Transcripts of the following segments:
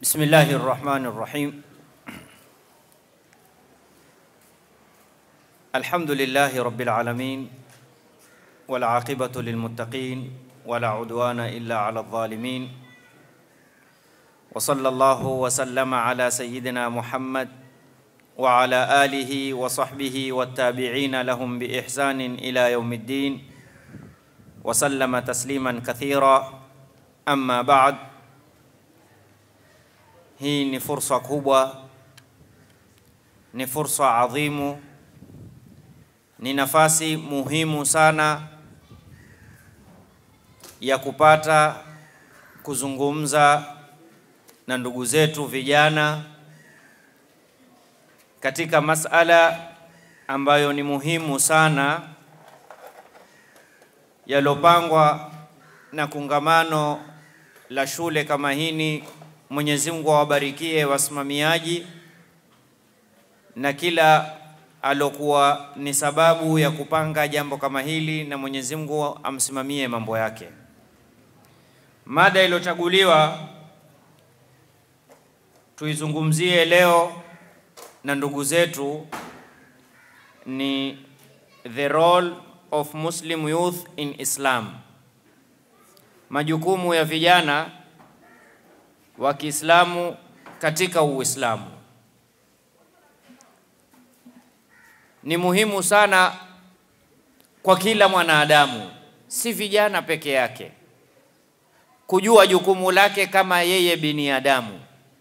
بسم الله الرحمن الرحيم الحمد لله رب العالمين والعاقبة للمتقين ولا عدوان إلا على الظالمين وصلى الله وسلم على سيدنا محمد وعلى آله وصحبه والتابعين لهم بإحسان إلى يوم الدين وسلم تسليما كثيرا أما بعد Hii ni fursa kubwa, ni fursa adhimu, ni nafasi muhimu sana ya kupata kuzungumza na ndugu zetu vijana katika masala ambayo ni muhimu sana yalopangwa na kongamano la shule kama hini Mwenyezi Mungu awabarikie wasimamiaji na kila alokuwa ni sababu ya kupanga jambo kama hili, na Mwenyezi Mungu amsimamie mambo yake. Mada iliyochaguliwa tuizungumzie leo na ndugu zetu ni the role of Muslim youth in Islam, majukumu ya vijana wa Kiislamu katika Uislamu. Ni muhimu sana kwa kila mwanadamu, si vijana peke yake, kujua jukumu lake kama yeye binadamu,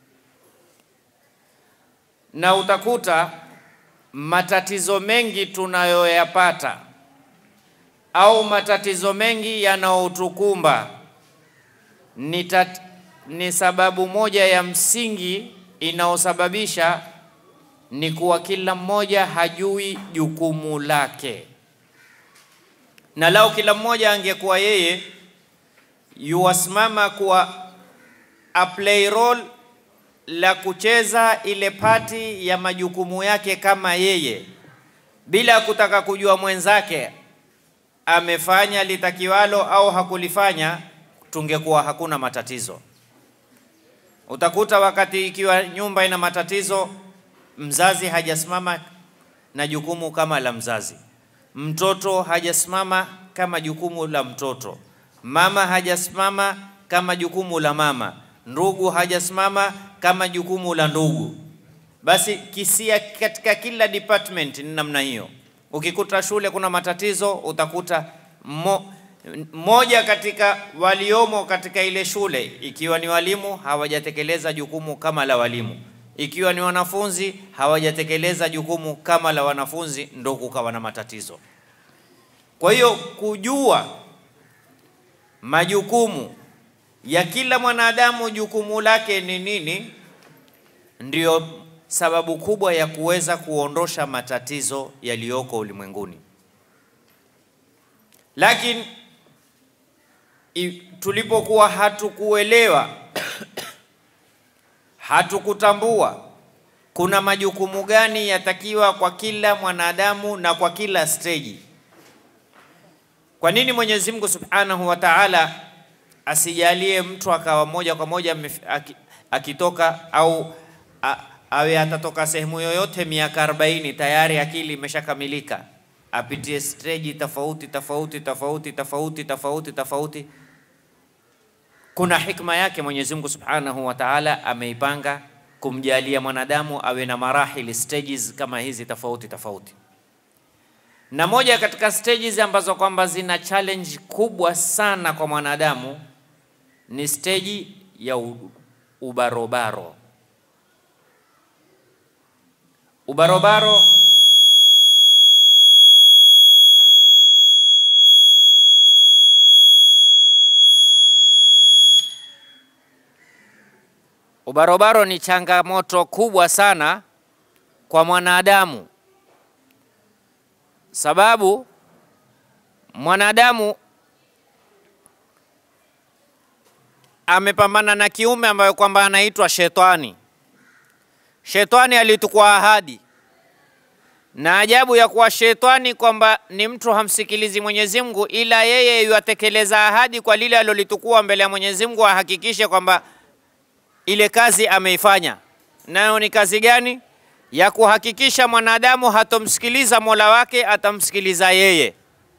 na utakuta matatizo mengi tunayoyapata au matatizo mengi yanayotukumba ni tat ni sababu moja ya msingi inayosababisha ni kuwa kila mmoja hajui jukumu lake, na lao kila mmoja angekuwa yeye yuwasimama kuwa a play role la kucheza ile pati ya majukumu yake kama yeye, bila kutaka kujua mwenzake amefanya litakiwalo au hakulifanya, tungekuwa hakuna matatizo. Utakuta wakati ikiwa nyumba ina matatizo, mzazi hajasimama na jukumu kama la mzazi, mtoto hajasimama kama jukumu la mtoto, mama hajasimama kama jukumu la mama, ndugu hajasimama kama jukumu la ndugu. Basi kisia katika kila department ni namna hiyo. Ukikuta shule kuna matatizo, utakuta mo, moja katika waliomo katika ile shule, ikiwa ni walimu hawajatekeleza jukumu kama la walimu, ikiwa ni wanafunzi hawajatekeleza jukumu kama la wanafunzi, ndo kukawa na matatizo. Kwa hiyo kujua majukumu ya kila mwanadamu, jukumu lake ni nini, ndiyo sababu kubwa ya kuweza kuondosha matatizo yaliyoko ulimwenguni, lakini tulipokuwa hatukuelewa hatukutambua kuna majukumu gani yatakiwa kwa kila mwanadamu na kwa kila steji. Kwa nini Mwenyezi Mungu Subhanahu wa Ta'ala asijalie mtu akawa moja kwa moja akitoka au a, awe atatoka sehemu yoyote miaka 40 tayari akili imeshakamilika apitie stage tofauti tofauti tofauti tofauti tofauti tofauti. Kuna hikma yake Mwenyezi Mungu Subhanahu wa Ta'ala ameipanga kumjalia mwanadamu awe na marahili stages kama hizi tofauti tofauti, na moja katika stages ambazo kwamba zina challenge kubwa sana kwa mwanadamu ni stage ya ubarobaro. Ubarobaro Ubarobaro ni changamoto kubwa sana kwa mwanadamu, sababu mwanadamu amepambana na kiume ambayo kwamba anaitwa shetani. Shetani alitukua ahadi, na ajabu ya kuwa shetani kwamba ni mtu hamsikilizi Mwenyezi Mungu, ila yeye yuatekeleza ahadi kwa lile alolitukua mbele ya Mwenyezi Mungu, ahakikishe kwamba ile kazi ameifanya, nayo ni kazi gani? Ya kuhakikisha mwanadamu hatomsikiliza mola wake, atamsikiliza yeye.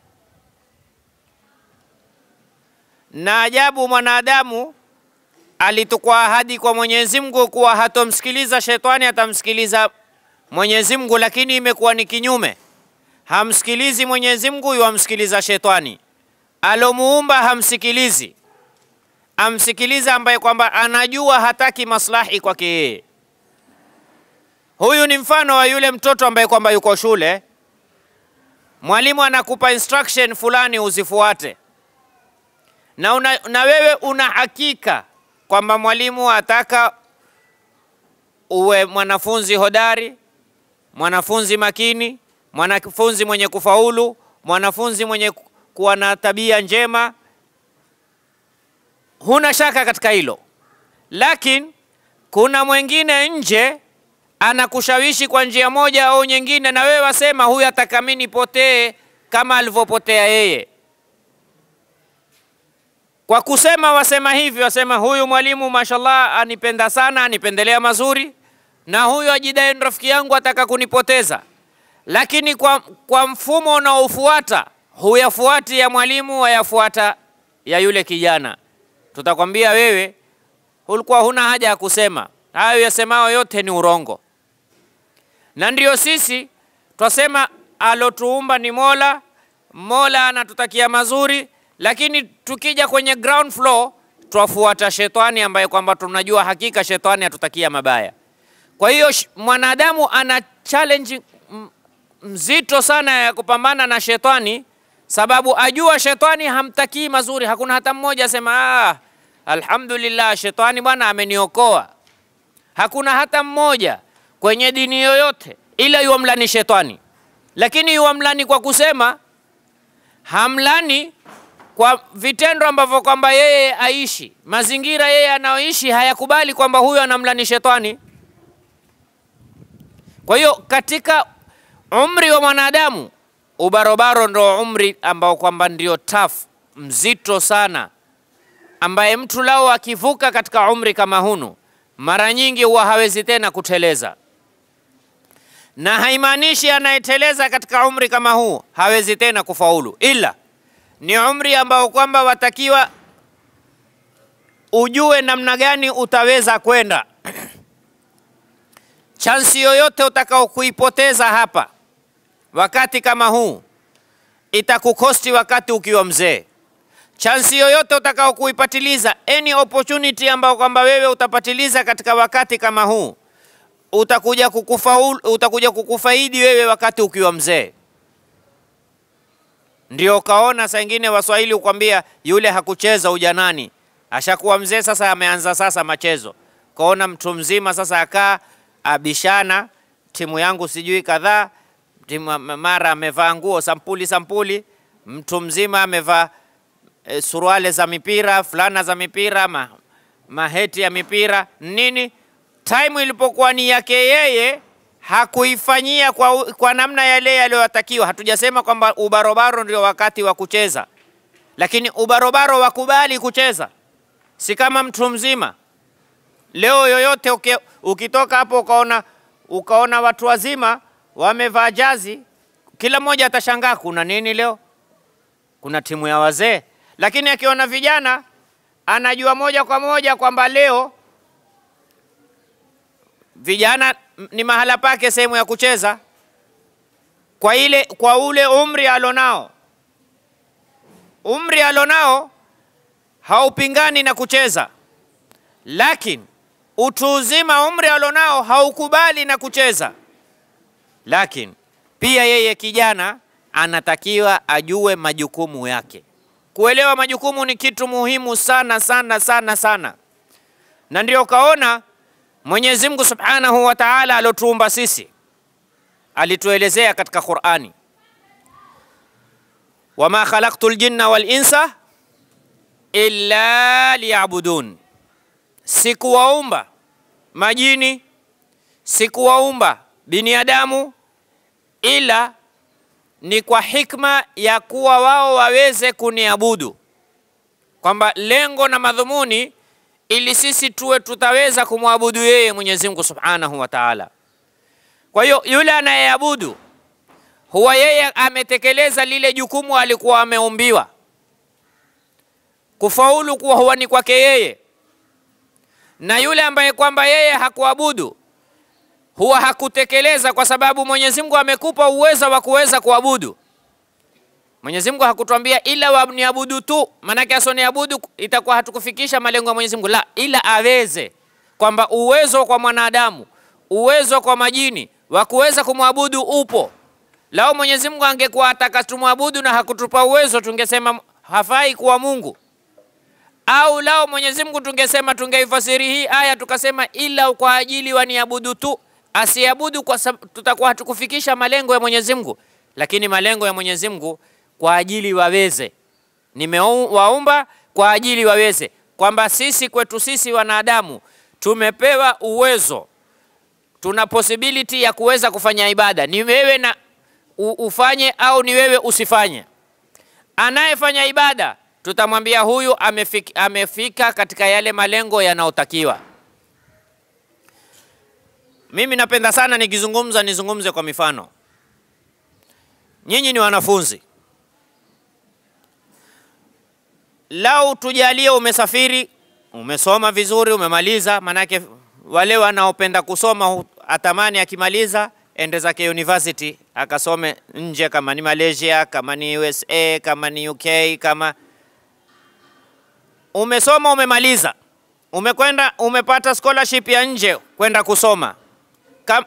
Na ajabu, mwanadamu alitukwa ahadi kwa Mwenyezi Mungu kuwa hatomsikiliza shetani, atamsikiliza Mwenyezi Mungu, lakini imekuwa ni kinyume. Hamsikilizi Mwenyezi Mungu, yuamsikiliza shetani. Alomuumba hamsikilizi, amsikiliza ambaye kwamba anajua hataki maslahi kwake yeye. Huyu ni mfano wa yule mtoto ambaye kwamba yuko shule, mwalimu anakupa instruction fulani uzifuate, na, una, na wewe una hakika kwamba mwalimu ataka uwe mwanafunzi hodari, mwanafunzi makini, mwanafunzi mwenye kufaulu, mwanafunzi mwenye kuwa na tabia njema. Huna shaka katika hilo, lakini kuna mwingine nje anakushawishi kwa njia moja au nyingine, na wewe wasema huyu ataka mimi nipotee kama alivyopotea yeye. Kwa kusema wasema hivi, wasema huyu mwalimu mashallah anipenda sana, anipendelea mazuri, na huyu ajidai rafiki yangu ataka kunipoteza. Lakini kwa, kwa mfumo unaofuata huyafuati ya mwalimu, wayafuata ya yule kijana. Tutakwambia wewe ulikuwa huna haja ya kusema hayo, yasemao yote ni urongo. Na ndio sisi twasema alotuumba ni Mola, Mola anatutakia mazuri lakini tukija kwenye ground floor twafuata shetani ambaye kwamba tunajua hakika shetani atutakia mabaya. Kwa hiyo mwanadamu ana challenge mzito sana ya kupambana na shetani, sababu ajua shetani hamtakii mazuri. Hakuna hata mmoja asema ah, alhamdulillah shetani bwana ameniokoa. Hakuna hata mmoja kwenye dini yoyote ila yuamlani shetani, lakini yuamlani kwa kusema, hamlani kwa vitendo ambavyo kwamba yeye aishi, mazingira yeye anayoishi hayakubali kwamba huyo anamlani shetani. Kwa hiyo katika umri wa mwanadamu ubarobaro ndo umri ambao kwamba ndio tough, mzito sana, ambaye mtu lao akivuka katika umri kama hunu, mara nyingi huwa hawezi tena kuteleza, na haimaanishi anayeteleza katika umri kama huu hawezi tena kufaulu, ila ni umri ambao kwamba watakiwa ujue namna gani utaweza kwenda. Chansi yoyote utakao kuipoteza hapa wakati kama huu itakukosti wakati ukiwa mzee. Chansi yoyote utakao kuipatiliza, any opportunity ambao kwamba wewe utapatiliza katika wakati kama huu utakuja kukufaulu, utakuja kukufaidi wewe wakati ukiwa mzee. Ndio ukaona saa ingine Waswahili ukwambia yule hakucheza ujanani, ashakuwa mzee sasa, ameanza sasa machezo. Kaona mtu mzima sasa akaa abishana, timu yangu sijui kadhaa, timu mara amevaa nguo sampuli sampuli, mtu mzima amevaa e, suruale za mipira, fulana za mipira, ma, maheti ya mipira nini. Time ilipokuwa ni yake yeye hakuifanyia kwa, kwa namna yale yaliyotakiwa. Hatujasema kwamba ubarobaro ndio wakati wa kucheza, lakini ubarobaro wakubali kucheza, si kama mtu mzima. Leo yoyote uke, ukitoka hapo ukaona, ukaona watu wazima wamevaa jazi, kila mmoja atashangaa kuna nini leo, kuna timu ya wazee. Lakini akiona vijana anajua moja kwa moja kwamba leo vijana ni mahala pake sehemu ya kucheza kwa ile kwa ule umri alonao. Umri alonao haupingani na kucheza, lakini utu uzima umri alonao haukubali na kucheza. Lakini pia yeye kijana anatakiwa ajue majukumu yake. Kuelewa majukumu ni kitu muhimu sana sana sana sana, na ndio kaona Mwenyezi Mungu Subhanahu wa Ta'ala alotuumba sisi alituelezea katika Qur'ani, wama khalaqtu ljinna wal insa illa liyabudun, sikuwaumba majini sikuwaumba binadamu ila ni kwa hikma ya kuwa wao waweze kuniabudu, kwamba lengo na madhumuni ili sisi tuwe tutaweza kumwabudu yeye Mwenyezi Mungu Subhanahu wa Ta'ala. Kwa hiyo yule anayeabudu huwa yeye ametekeleza lile jukumu alikuwa ameumbiwa. Kufaulu kuwa huwa ni kwake yeye, na yule ambaye kwamba yeye hakuabudu huwa hakutekeleza, kwa sababu Mwenyezi Mungu amekupa uwezo wa kuweza kuabudu. Mwenyezi Mungu hakutwambia ila waniabudu tu, maanake asoniabudu itakuwa hatukufikisha malengo ya Mwenyezi Mungu. La, ila aweze kwamba uwezo kwa mwanadamu, uwezo kwa majini wa kuweza kumwabudu upo. Lao Mwenyezi Mungu angekuwa ataka tumwabudu na hakutupa uwezo, tungesema hafai kuwa Mungu. Au lao Mwenyezi Mungu tungesema, tungeifasiri hii aya tukasema ila kwa ajili waniabudu tu, asiabudu kwa sababu tutakuwa hatukufikisha malengo ya Mwenyezi Mungu. Lakini malengo ya Mwenyezi Mungu kwa ajili waweze, nimewaumba kwa ajili waweze, kwamba sisi kwetu sisi wanadamu tumepewa uwezo, tuna possibility ya kuweza kufanya ibada, ni wewe na u, ufanye au ni wewe usifanye. Anayefanya ibada tutamwambia huyu amefika, amefika katika yale malengo yanayotakiwa. Mimi napenda sana nikizungumza nizungumze kwa mifano. Nyinyi ni wanafunzi, lau tujalie umesafiri, umesoma vizuri, umemaliza. Manake wale wanaopenda kusoma atamani akimaliza ende zake university akasome nje, kama ni Malaysia, kama ni USA, kama ni UK, kama umesoma umemaliza, umekwenda umepata scholarship ya nje kwenda kusoma Kam...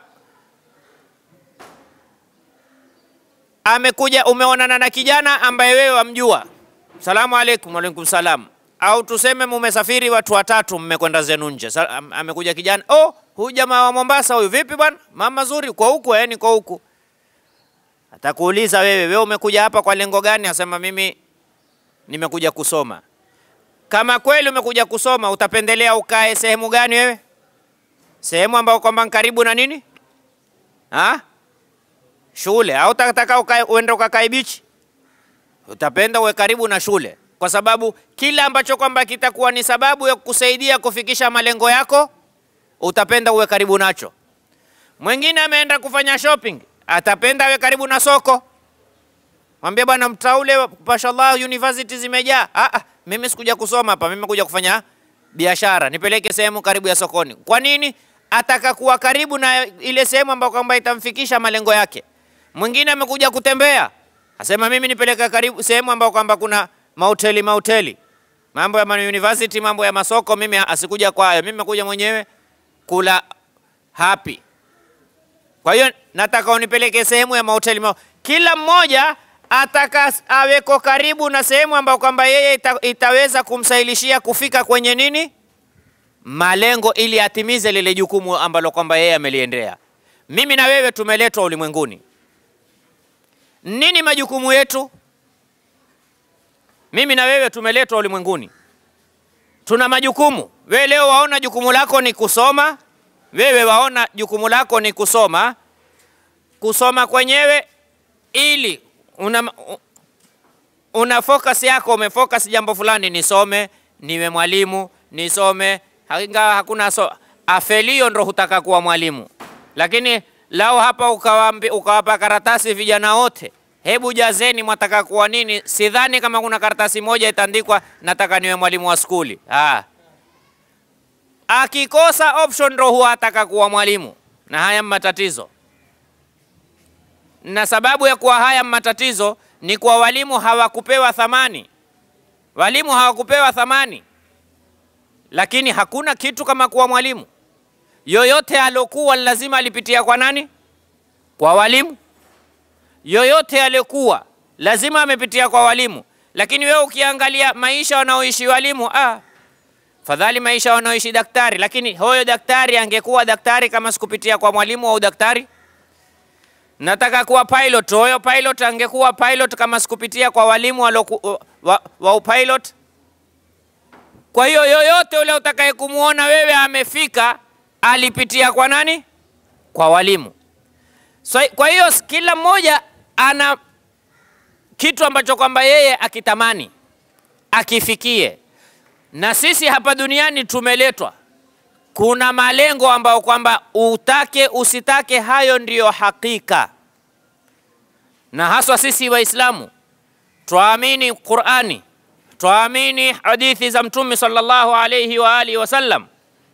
amekuja umeonana na kijana ambaye wewe wamjua, salamu alaikum. Waalaikum salam. Au tuseme mumesafiri watu watatu, mmekwenda zenu nje, amekuja kijana, oh, huyu jamaa wa Mombasa huyu, vipi bwana, mama zuri, kwa huku eh? Niko huku. Atakuuliza wewe, wewe umekuja hapa kwa lengo gani? Asema mimi nimekuja kusoma. Kama kweli umekuja kusoma, utapendelea ukae sehemu gani wewe? Sehemu ambayo kwamba karibu na nini ha? Shule au utataka ukae uende ukakae bichi? Utapenda uwe karibu na shule, kwa sababu kila ambacho kwamba kitakuwa ni sababu ya kusaidia kufikisha malengo yako utapenda uwe karibu nacho. Mwingine ameenda kufanya shopping, atapenda awe karibu na soko. Mwambie bwana, mtaule mashallah, university zimejaa. Ah, ah, mimi sikuja kusoma hapa, mimi kuja kufanya biashara, nipeleke sehemu karibu ya sokoni. Kwa nini? Ataka kuwa karibu na ile sehemu ambayo kwamba itamfikisha malengo yake. Mwingine amekuja kutembea, asema mimi nipeleke karibu sehemu ambayo kwamba kuna mahoteli mahoteli, mambo ya university, mambo ya masoko, mimi asikuja kwa hayo, mimi nimekuja mwenyewe kula happy. Kwa hiyo nataka unipeleke sehemu ya mahoteli ma kila mmoja ataka aweko karibu na sehemu ambayo kwamba yeye ita, itaweza kumsahilishia kufika kwenye nini malengo, ili atimize lile jukumu ambalo kwamba yeye ameliendea. Mimi na wewe tumeletwa ulimwenguni. Nini majukumu yetu? Mimi na wewe tumeletwa ulimwenguni, tuna majukumu. Wewe leo waona jukumu lako ni kusoma, wewe waona jukumu lako ni kusoma, kusoma kwenyewe ili una, una focus yako, umefocus jambo fulani, nisome niwe mwalimu, nisome ingawa hakuna so, afelio ndo hutaka kuwa mwalimu. Lakini lao hapa ukawambi, ukawapa karatasi vijana wote, hebu jazeni, mwataka kuwa nini? Sidhani kama kuna karatasi moja itaandikwa nataka niwe mwalimu wa skuli. Ah, akikosa option ndo huwa ataka kuwa mwalimu, na haya matatizo na sababu ya kuwa haya matatizo ni kwa walimu hawakupewa thamani. Walimu hawakupewa thamani, lakini hakuna kitu kama kuwa mwalimu. Yoyote alokuwa lazima alipitia kwa nani? Kwa walimu. Yoyote aliokuwa lazima amepitia kwa walimu. Lakini wewe ukiangalia maisha wanaoishi walimu, ah, fadhali maisha wanaoishi daktari. Lakini huyo daktari angekuwa daktari kama sikupitia kwa mwalimu au daktari nataka kuwa pilot. Huyo pilot angekuwa pilot kama sikupitia kwa walimu waloku, wa, wa upilot. Kwa hiyo yoyote ule utakaye kumwona wewe amefika alipitia kwa nani? Kwa walimu. So, kwa hiyo kila mmoja ana kitu ambacho kwamba yeye akitamani akifikie, na sisi hapa duniani tumeletwa, kuna malengo ambayo kwamba utake usitake, hayo ndiyo hakika. Na haswa sisi Waislamu twaamini Qurani, twaamini hadithi za Mtume sallallahu alayhi wa alihi wasallam.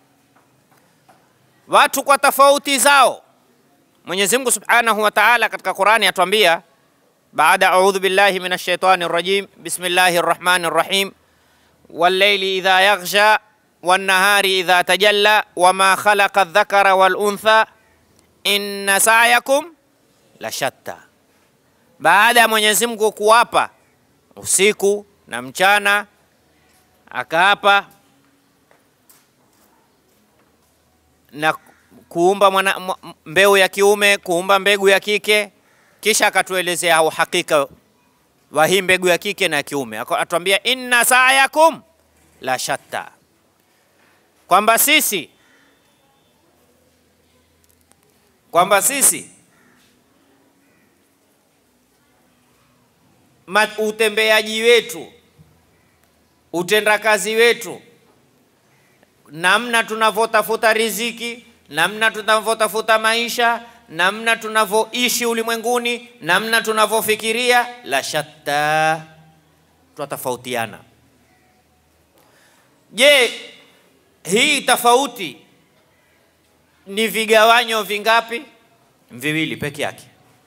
Watu kwa tofauti zao, Mwenyezi Mungu subhanahu wa ta'ala katika Qurani atuambia baada audhu billahi minash shaitani rajim bismillahir rahmanir rahim wallayli idha yaghsha wan nahari idha tajalla wama khalaqa adh-dhakara wal untha inna sa'yakum la shatta. Baada ya Mwenyezi Mungu kuwapa usiku na mchana, akaapa na kuumba mwana, mbeu ya kiume, kuumba mbegu ya kike, kisha akatuelezea uhakika wa hii mbegu ya kike na ya kiume, atuambia inna sa'yakum la shatta, kwamba sisi kwamba sisi utembeaji wetu, utendakazi wetu, namna tunavyotafuta riziki, namna tunavyotafuta maisha, namna tunavyoishi ulimwenguni, namna tunavyofikiria, la shatta, twatofautiana. Je, hii tofauti ni vigawanyo vingapi? Viwili peke yake.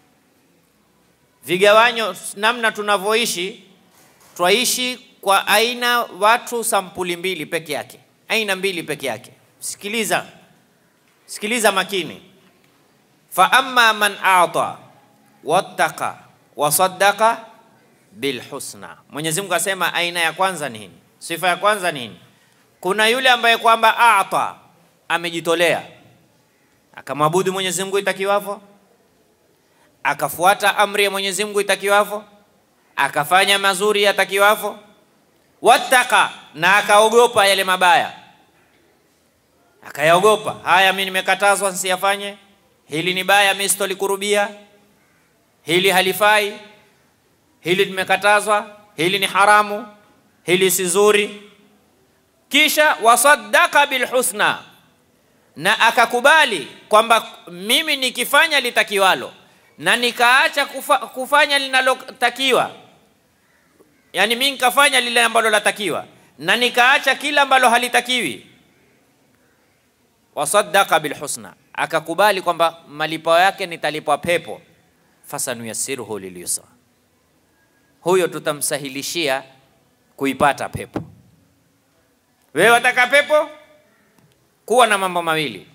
Vigawanyo namna tunavyoishi, twaishi kwa aina watu sampuli mbili peke yake, aina mbili peke yake. Sikiliza, sikiliza makini. Fa amma man ata wattaqa wasaddaqa bilhusna, Mwenyezi Mungu asema aina ya kwanza ni nini? Sifa ya kwanza ni nini? Kuna yule ambaye kwamba ata, amejitolea akamwabudu Mwenyezi Mungu itakiwavyo, akafuata amri ya Mwenyezi Mungu itakiwavyo, akafanya mazuri yatakiwavyo, wattaka, na akaogopa yale mabaya, akayaogopa haya, mimi nimekatazwa nsiyafanye, hili ni baya, mimi sitolikurubia, hili halifai, hili nimekatazwa, hili ni haramu, hili si zuri. Kisha wasaddaka bilhusna na akakubali kwamba mimi nikifanya litakiwalo na nikaacha kufa, kufanya linalotakiwa, yani mimi nikafanya lile ambalo latakiwa na nikaacha kila ambalo halitakiwi. Wasaddaqa bilhusna, akakubali kwamba malipo yake nitalipwa pepo. Fasanuyassiruhu lilyusra, huyo tutamsahilishia kuipata pepo. Wewe wataka pepo kuwa na mambo mawili,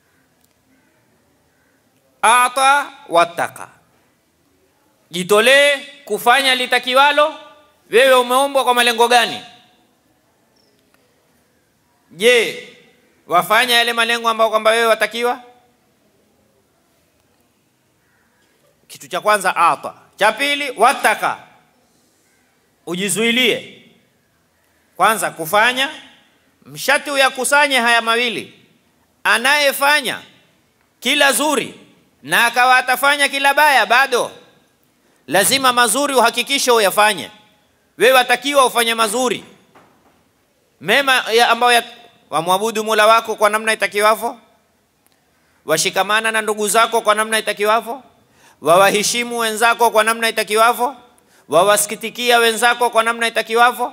ata wattaka, jitolee kufanya litakiwalo. Wewe umeumbwa kwa malengo gani? Je, wafanya yale malengo ambayo kwamba wewe watakiwa? Kitu cha kwanza ata, cha pili wattaka, ujizuilie kwanza kufanya mshati uyakusanye haya mawili. Anayefanya kila zuri na akawa atafanya kila baya, bado lazima mazuri uhakikishe uyafanye. Wewe watakiwa ufanye mazuri mema ya ambayo ya, wamwabudu Mola wako kwa namna itakiwavyo, washikamana na ndugu zako kwa namna itakiwavyo, wawaheshimu wenzako kwa namna itakiwavyo, wawasikitikia wenzako kwa namna itakiwavyo.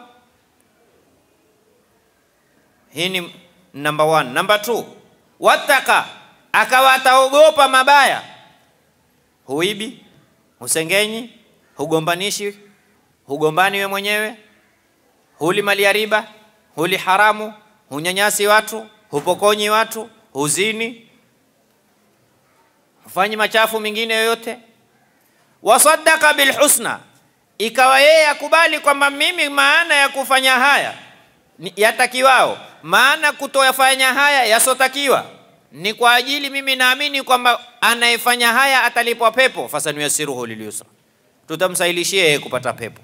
Hii ni number one. Number two, wataka akawa ataogopa mabaya, huibi, husengenyi, hugombanishi, hugombani we mwenyewe, huli mali ya riba, huli haramu, hunyanyasi watu, hupokonyi watu, huzini, hufanyi machafu mengine yoyote. Wasaddaka bilhusna, ikawa yeye akubali kwamba mimi maana ya kufanya haya yatakiwao maana kutoyafanya haya yasotakiwa ni kwa ajili mimi naamini kwamba anayefanya haya atalipwa pepo. fasanuyasiruhu lilyusra, tutamsahilishia yeye kupata pepo.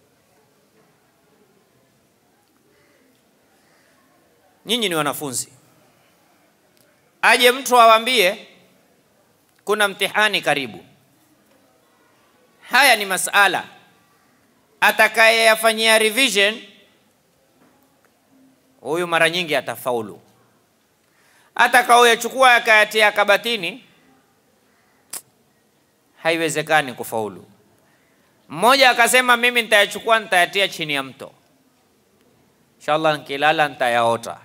Nyinyi ni wanafunzi, aje mtu awambie kuna mtihani karibu. Haya ni masala atakayeyafanyia revision huyu mara nyingi atafaulu. Atakaoyachukua akayatia kabatini, haiwezekani kufaulu. Mmoja akasema mimi nitayachukua nitayatia chini ya mto, inshallah nikilala nitayaota.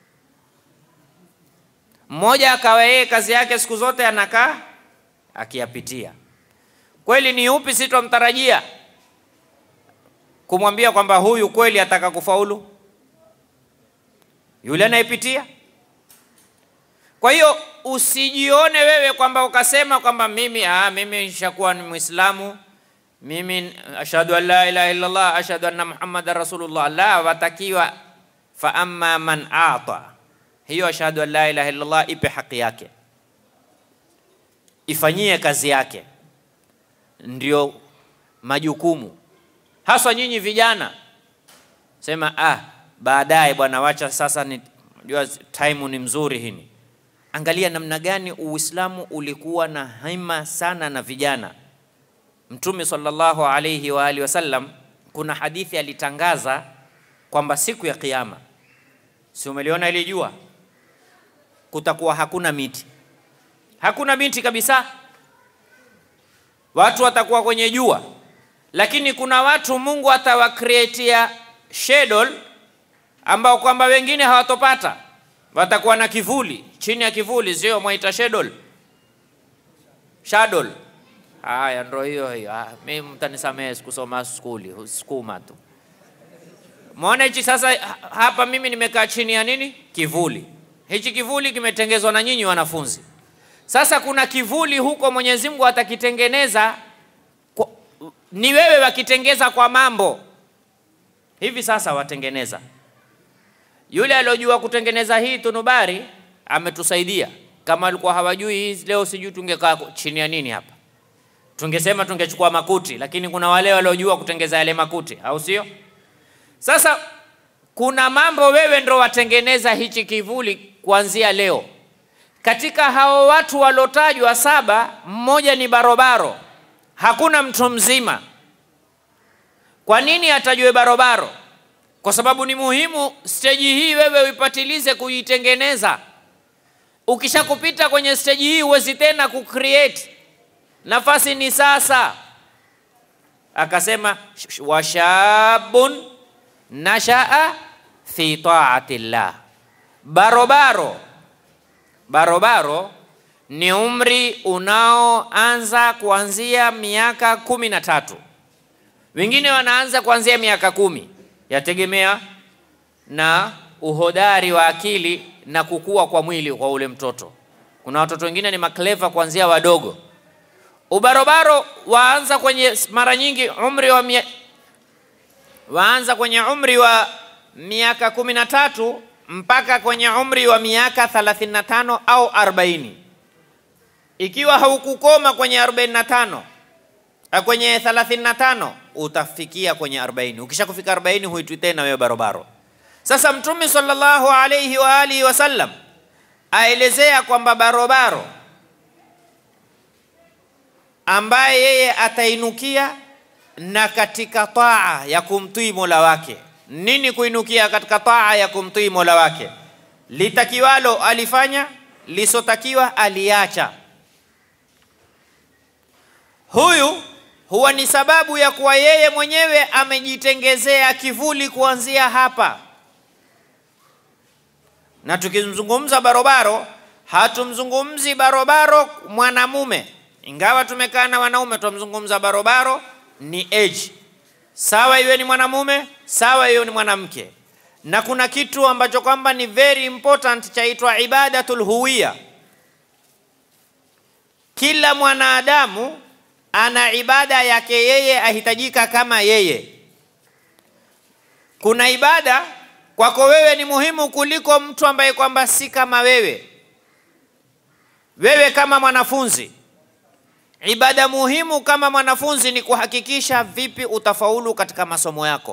Mmoja akawa yeye kazi yake siku zote anakaa akiyapitia. Kweli ni upi sitomtarajia kumwambia kwamba huyu kweli ataka kufaulu? Yule anayepitia. Kwa hiyo usijione wewe kwamba ukasema kwamba mimi ah, mimi nishakuwa ni Muislamu, mimi ashhadu an la ilaha illa Allah, ashhadu anna Muhammadan rasulullah. La, watakiwa fa amma man ata, hiyo ashhadu an la ilaha illa Allah ipe haki yake, ifanyie kazi yake, ndio majukumu haswa nyinyi vijana. Sema ah, baadaye bwana, wacha sasa, ni jua time ni mzuri hini Angalia namna gani Uislamu ulikuwa na hima sana na vijana. Mtume sallallahu alayhi wa alihi wasallam, kuna hadithi alitangaza kwamba siku ya Kiyama, si umeliona ile jua, kutakuwa hakuna miti, hakuna miti kabisa, watu watakuwa kwenye jua, lakini kuna watu Mungu atawakreatia schedule ambao kwamba wengine hawatopata watakuwa na kivuli chini ya kivuli, sio mwaita shadow shadow. Haya, ndio hiyo hiyo. Ah, mimi mtanisamehe, sikusoma skuli, sukuma tu. Muone hichi sasa, hapa mimi nimekaa chini ya nini? Kivuli. Hichi kivuli kimetengezwa na nyinyi wanafunzi. Sasa kuna kivuli huko Mwenyezi Mungu atakitengeneza kwa, ni wewe wakitengeza kwa mambo hivi sasa watengeneza yule aliojua kutengeneza hii tunubari ametusaidia. Kama alikuwa hawajui hii leo, sijui tungekaa chini ya nini hapa, tungesema tungechukua makuti, lakini kuna wale waliojua kutengeza yale makuti, au sio? Sasa kuna mambo wewe ndo watengeneza hichi kivuli kuanzia leo. Katika hao watu waliotajwa saba, mmoja ni barobaro, hakuna mtu mzima. Kwa nini atajwe barobaro? kwa sababu ni muhimu steji hii wewe uipatilize kuitengeneza. Ukishakupita kwenye steji hii huwezi tena kucreate, nafasi ni sasa. Akasema washabun nashaa fi taati llah, barobaro. Barobaro ni umri unaoanza kuanzia miaka kumi na tatu, wengine wanaanza kuanzia miaka kumi yategemea na uhodari wa akili na kukua kwa mwili kwa ule mtoto. Kuna watoto wengine ni makleva kuanzia wadogo. Ubarobaro waanza kwenye mara nyingi umri wa mia, waanza kwenye umri wa miaka kumi na tatu mpaka kwenye umri wa miaka 35 au 40. Ikiwa haukukoma kwenye 45 kwenye 35 utafikia kwenye 40. Ukishakufika 40 huitwi tena wewe barobaro. Sasa Mtume sallallahu alayhi wa alihi wasallam aelezea kwamba barobaro ambaye yeye atainukia na katika taa ya kumtii Mola wake. Nini kuinukia katika taa ya kumtii Mola wake? Litakiwalo alifanya, lisotakiwa aliacha. Huyu huwa ni sababu ya kuwa yeye mwenyewe amejitengezea kivuli kuanzia hapa. Na tukimzungumza barobaro, hatumzungumzi barobaro mwanamume, ingawa tumekaa na wanaume, tumzungumza barobaro ni age, sawa iwe ni mwanamume, sawa iwe ni mwanamke. Na kuna kitu ambacho kwamba ni very important chaitwa ibadatul huwiya. Kila mwanadamu ana ibada yake yeye ahitajika kama yeye. Kuna ibada kwako wewe ni muhimu kuliko mtu ambaye kwamba si kama wewe. Wewe kama mwanafunzi, ibada muhimu kama mwanafunzi ni kuhakikisha vipi utafaulu katika masomo yako.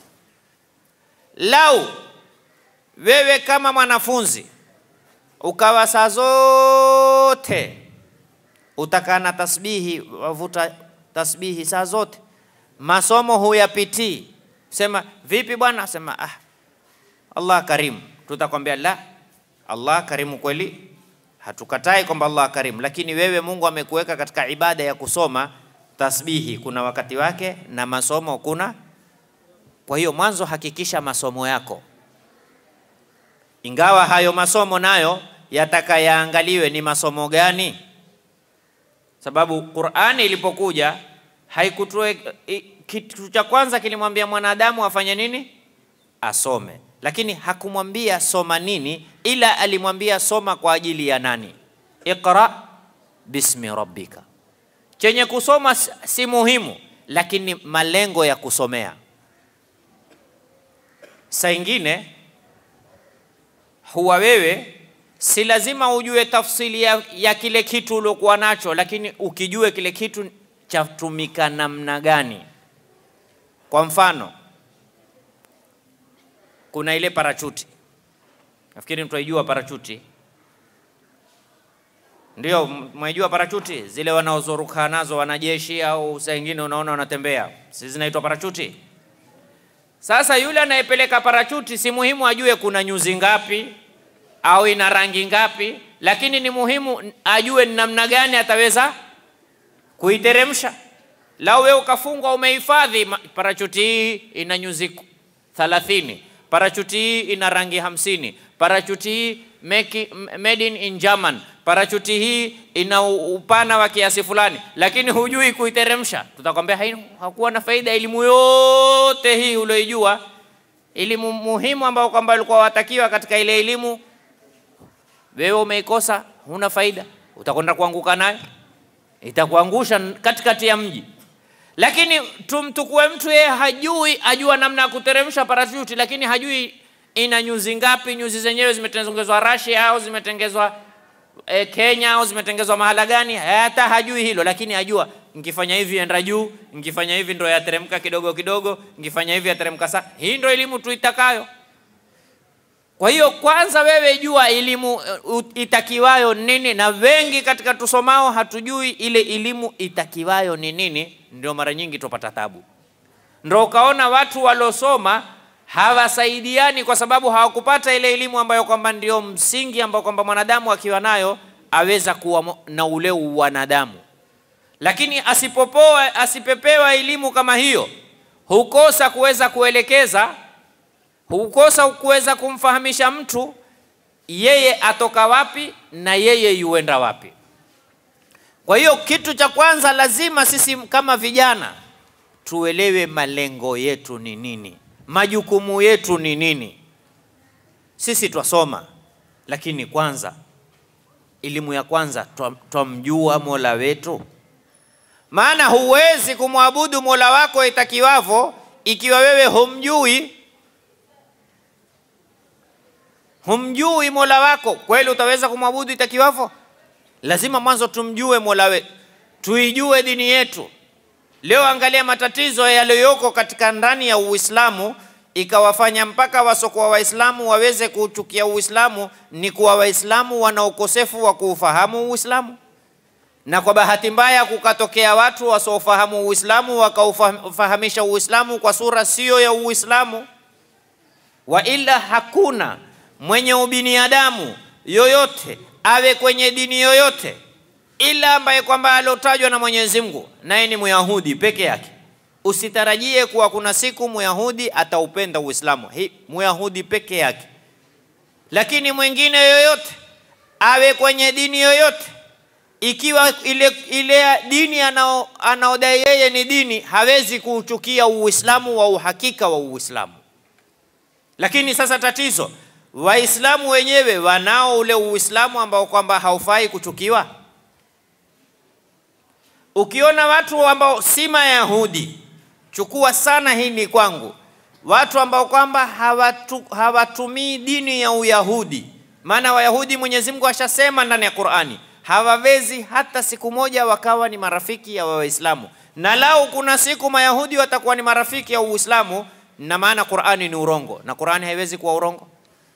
Lau wewe kama mwanafunzi ukawa saa zote utakaa na tasbihi, wavuta tasbihi saa zote, masomo huyapitii, sema vipi bwana? Sema ah, Allah karimu, tutakwambia la, Allah karimu kweli, hatukatai kwamba Allah karimu, lakini wewe Mungu amekuweka katika ibada ya kusoma tasbihi, kuna wakati wake na masomo kuna. Kwa hiyo mwanzo hakikisha masomo yako, ingawa hayo masomo nayo yataka yaangaliwe ni masomo gani, sababu Qur'ani ilipokuja haikutoe kitu cha kwanza kilimwambia mwanadamu afanye nini? Asome, lakini hakumwambia soma nini, ila alimwambia soma kwa ajili ya nani? Iqra bismi rabbika. Chenye kusoma si muhimu, lakini malengo ya kusomea. Saa ingine huwa wewe si lazima ujue tafsiri ya, ya kile kitu uliokuwa nacho, lakini ukijue kile kitu chatumika namna gani. Kwa mfano, kuna ile parachuti, nafikiri mtaijua parachuti, ndio mwaijua parachuti, zile wanaozoruka nazo wanajeshi au saa ingine unaona wanatembea, si zinaitwa parachuti? Sasa yule anayepeleka parachuti si muhimu ajue kuna nyuzi ngapi au ina rangi ngapi, lakini ni muhimu ajue ni namna gani ataweza kuiteremsha. Lau wewe ukafungwa umehifadhi parachuti hii ina nyuzi 30, parachuti hii ina rangi hamsini, parachuti hii make, made in, in German, parachuti hii ina upana wa kiasi fulani, lakini hujui kuiteremsha, tutakwambia hakuwa na faida. Elimu yote hii ulioijua, elimu muhimu ambayo kwamba ulikuwa watakiwa katika ile elimu, wewe umeikosa, huna faida, utakwenda kuanguka nayo, itakuangusha katikati ya mji. Lakini tumtukue mtu yeye hajui, ajua namna ya kuteremsha parachuti, lakini hajui ina nyuzi ngapi, nyuzi zenyewe zimetengenezwa Russia au zimetengezwa e, Kenya au zimetengezwa mahala gani, hata hajui hilo, lakini ajua nikifanya hivi enda juu, nikifanya hivi ndo yateremka kidogo kidogo, nikifanya hivi yateremka sana. Hii ndo elimu tuitakayo. Kwa hiyo kwanza wewe jua elimu uh, itakiwayo nini, na wengi katika tusomao hatujui ile elimu itakiwayo ni nini, ndio mara nyingi tupata tabu. Ndio ukaona watu waliosoma hawasaidiani kwa sababu hawakupata ile elimu ambayo kwamba ndio msingi ambao kwamba mwanadamu akiwa nayo aweza kuwa na ule wanadamu. Lakini asipopoa asipepewa elimu kama hiyo, hukosa kuweza kuelekeza hukosa kuweza kumfahamisha mtu yeye atoka wapi na yeye yuenda wapi. Kwa hiyo kitu cha kwanza lazima sisi kama vijana tuelewe malengo yetu ni nini, majukumu yetu ni nini. Sisi twasoma, lakini kwanza elimu ya kwanza twamjua Mola wetu, maana huwezi kumwabudu Mola wako itakiwavyo ikiwa wewe humjui humjui Mola wako, kweli utaweza kumwabudu itakiwavyo? Lazima mwanzo tumjue Mola wetu, tuijue dini yetu. Leo angalia matatizo yaliyoko katika ndani ya Uislamu, ikawafanya mpaka wasokuwa Waislamu waweze kuuchukia Uislamu, ni kuwa Waislamu wana ukosefu wa kuufahamu Uislamu, na kwa bahati mbaya kukatokea watu wasiofahamu Uislamu wakaufahamisha Uislamu kwa sura siyo ya Uislamu, wa ila hakuna mwenye ubinadamu yoyote awe kwenye dini yoyote ila ambaye kwamba alotajwa na Mwenyezi Mungu naye ni Myahudi peke yake. Usitarajie kuwa kuna siku Myahudi ataupenda Uislamu, hii Myahudi peke yake. Lakini mwingine yoyote awe kwenye dini yoyote, ikiwa ile, ile dini anao, anaodai yeye ni dini, hawezi kuuchukia Uislamu wa uhakika wa Uislamu. Lakini sasa tatizo Waislamu wenyewe wanao ule Uislamu ambao kwamba haufai kuchukiwa. Ukiona watu ambao si Mayahudi, chukua sana hii ni kwangu, watu ambao kwamba hawatu, hawatumii dini ya Uyahudi. Maana Wayahudi Mwenyezi Mungu ashasema ndani ya Qur'ani, hawawezi hata siku moja wakawa ni marafiki ya Waislamu, na lau kuna siku Mayahudi watakuwa ni marafiki ya Uislamu, na maana Qur'ani ni urongo, na Qur'ani haiwezi kuwa urongo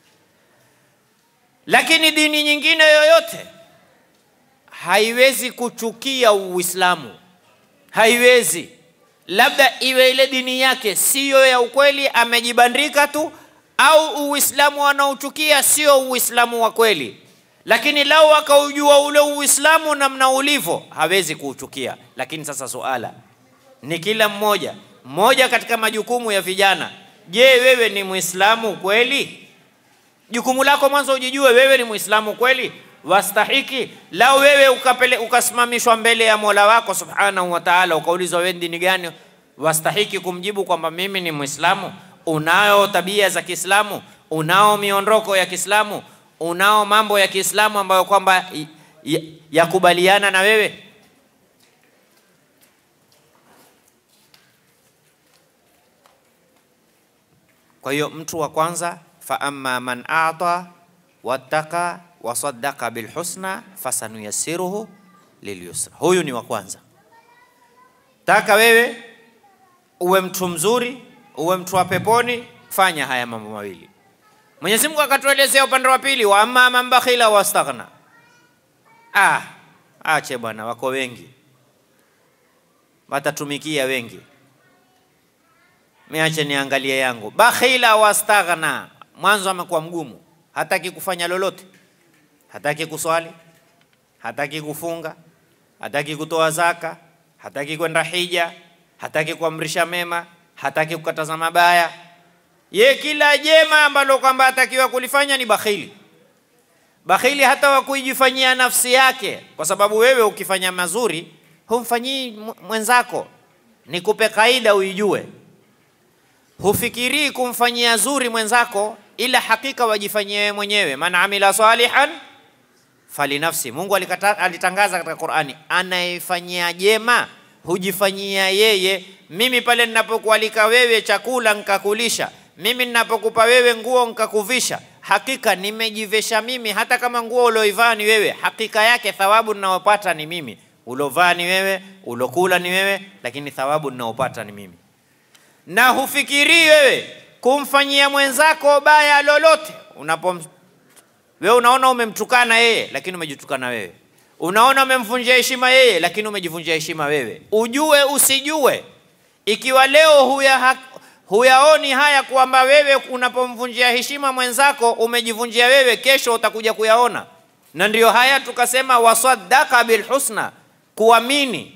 lakini dini nyingine yoyote haiwezi kuchukia Uislamu, haiwezi. Labda iwe ile dini yake siyo ya ukweli, amejibandika tu, au Uislamu wanaochukia sio Uislamu wa kweli, lakini lau akaujua ule Uislamu namna ulivyo, hawezi kuuchukia. Lakini sasa suala ni kila mmoja mmoja katika majukumu ya vijana. Je, wewe ni Muislamu kweli? Jukumu lako mwanzo ujijue wewe ni Muislamu kweli, wastahiki. Lau wewe ukapele, ukasimamishwa mbele ya Mola wako Subhanahu wa Ta'ala, ukaulizwa wewe dini gani, wastahiki kumjibu kwamba mimi ni Muislamu? Unao tabia za Kiislamu? Unao miondoko ya Kiislamu? Unao mambo ya Kiislamu ambayo kwamba yakubaliana na wewe? Kwa hiyo mtu wa kwanza, fa amma man ata wattaka wasaddaqa bilhusna fasanuyassiruhu lilyusra, huyu ni wa kwanza. Taka wewe uwe mtu mzuri, uwe mtu wa peponi, fanya haya mambo mawili. Mwenyezi Mungu akatuelezea upande wa pili, wa amma man bakhila wastaghna. Ah, ache bwana, wako wengi, watatumikia wengi Miache niangalie yangu. Bakhila wastaghna, mwanzo amekuwa mgumu, hataki kufanya lolote, hataki kuswali, hataki kufunga, hataki kutoa zaka, hataki kwenda hija, hataki kuamrisha mema, hataki kukataza mabaya. Ye kila jema ambalo kwamba atakiwa kulifanya ni bakhili. Bakhili hata wa kuijifanyia nafsi yake, kwa sababu wewe ukifanya mazuri humfanyii mwenzako. Nikupe kaida uijue hufikirii kumfanyia zuri mwenzako, ila hakika wajifanyie wewe mwenyewe. Man amila salihan falinafsi. Mungu alikata, alitangaza katika Qur'ani, anayefanyia jema hujifanyia yeye. Mimi pale ninapokualika wewe chakula nikakulisha, mimi ninapokupa wewe nguo nikakuvisha, hakika nimejivesha mimi. Hata kama nguo ulioivaa ni wewe, hakika yake thawabu ninayopata ni mimi. Ulovaa ni wewe, ulokula ni wewe, lakini thawabu ninayopata ni mimi na hufikirii wewe kumfanyia mwenzako baya lolote. Unapo wewe unaona umemtukana yeye, lakini umejitukana wewe. Unaona umemvunjia heshima yeye, lakini umejivunjia heshima wewe. Ujue usijue, ikiwa leo huya huyaoni haya kwamba wewe unapomvunjia heshima mwenzako umejivunjia wewe, kesho utakuja kuyaona. Na ndiyo haya tukasema, wasaddaka bilhusna, kuamini.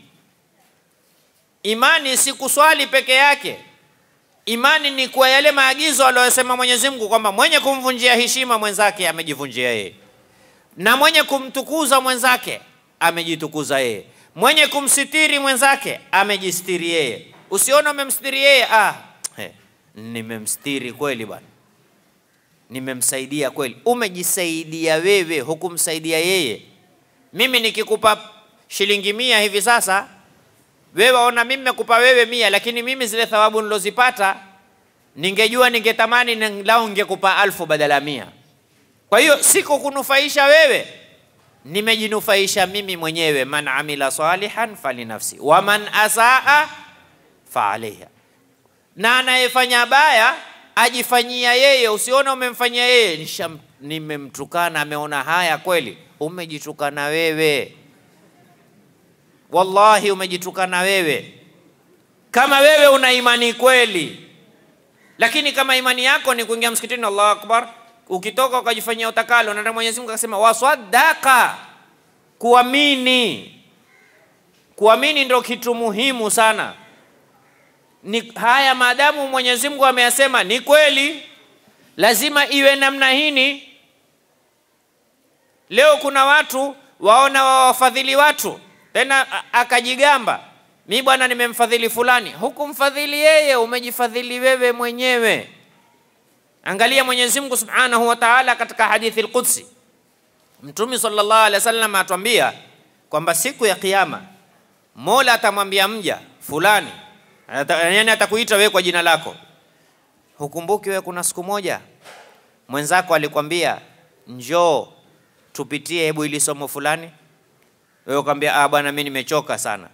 Imani si kuswali peke yake. Imani ni kwa yale maagizo aliyosema Mwenyezi Mungu kwamba mwenye kumvunjia heshima mwenzake amejivunjia yeye, na mwenye kumtukuza mwenzake amejitukuza yeye, mwenye kumsitiri mwenzake amejistiri yeye. Usione umemstiri yeye, ah, he, nimemstiri kweli bwana, nimemsaidia kweli. Umejisaidia wewe, hukumsaidia yeye. Mimi nikikupa shilingi mia hivi sasa wewe waona mimi nimekupa wewe mia, lakini mimi zile thawabu nilozipata ningejua, ningetamani lau ningekupa alfu badala ya mia. Kwa hiyo siku kunufaisha wewe, nimejinufaisha mimi mwenyewe. Man amila salihan falinafsi wa man asaa fa alaiha, na anayefanya baya ajifanyia yeye. Usione umemfanyia yeye, nimemtukana, ameona haya kweli, umejitukana wewe Wallahi, umejitukana wewe. Kama wewe una imani kweli, lakini kama imani yako ni kuingia msikitini, Allahu akbar, ukitoka ukajifanyia utakalo, na Mwenyezi Mungu akasema wasadaka, kuamini. Kuamini ndio kitu muhimu sana. Ni haya, maadamu Mwenyezi Mungu ameyasema ni kweli, lazima iwe namna hini. Leo kuna watu waona wawafadhili watu tena akajigamba, mi bwana nimemfadhili fulani. Hukumfadhili yeye, umejifadhili wewe mwenyewe. Angalia Mwenyezi Mungu Subhanahu wa Ta'ala katika hadithi al-Qudsi, Mtume sallallahu alaihi wasallam atuambia kwamba siku ya Kiyama Mola atamwambia mja fulani, yaani atakuita wewe kwa jina lako. Hukumbuki wewe kuna siku moja mwenzako alikwambia njoo tupitie hebu ili somo fulani wewe ukamwambia ah, bwana mimi nimechoka sana.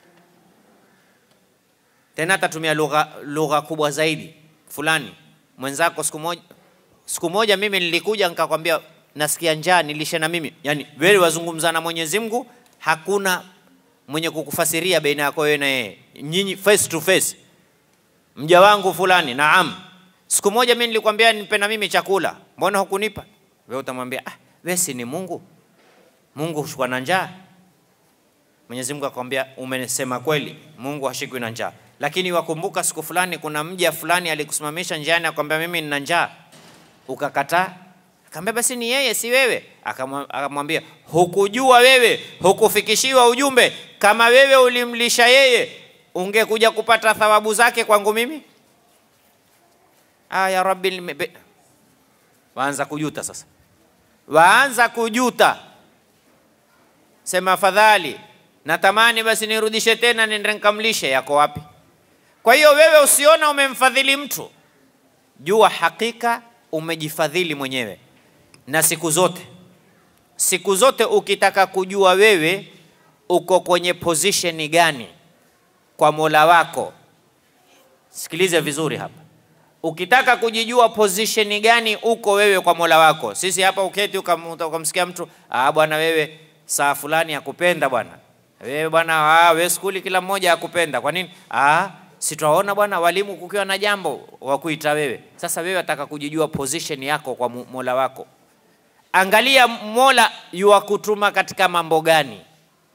Tena atatumia lugha lugha kubwa zaidi fulani. Mwenzako siku moja siku moja mimi nilikuja nikakwambia nasikia njaa nilishe na mimi. Yaani wewe wazungumza na Mwenyezi Mungu, hakuna mwenye kukufasiria baina yako wewe na yeye. Nyinyi face to face. Mja wangu fulani, naam. Siku moja mimi nilikwambia nipe na mimi chakula, mbona hukunipa? Wewe utamwambia ah, wewe si ni Mungu? Mungu hushikwa na njaa. Mwenyezi Mungu akamwambia umesema kweli, Mungu hashikwi na njaa. Lakini wakumbuka siku fulani kuna mja fulani alikusimamisha njiani akamwambia mimi nina njaa. Ukakataa? Akamwambia basi ni yeye si wewe. Akamwa- Akamwambia hukujua wewe, hukufikishiwa ujumbe. Kama wewe ulimlisha yeye, ungekuja kupata thawabu zake kwangu mimi? Ah, ya Rabbi, nimebe- waanza kujuta sasa, waanza kujuta, sema afadhali natamani basi nirudishe tena, nende nikamlishe. Yako wapi? Kwa hiyo wewe usiona umemfadhili mtu, jua hakika umejifadhili mwenyewe. Na siku zote, siku zote ukitaka kujua wewe uko kwenye position gani kwa Mola wako, sikilize vizuri hapa. Ukitaka kujijua position gani uko wewe kwa Mola wako, sisi hapa uketi ukam- ukamsikia mtu ah, bwana wewe saa fulani akupenda bwana wewe bwana, ah, wewe skuli kila mmoja akupenda. Kwa nini? Ah, sitaona bwana walimu kukiwa na jambo wa kuita wewe. Sasa wewe ataka kujijua position yako kwa Mu- Mola wako. Angalia Mola yuwakutuma katika mambo gani.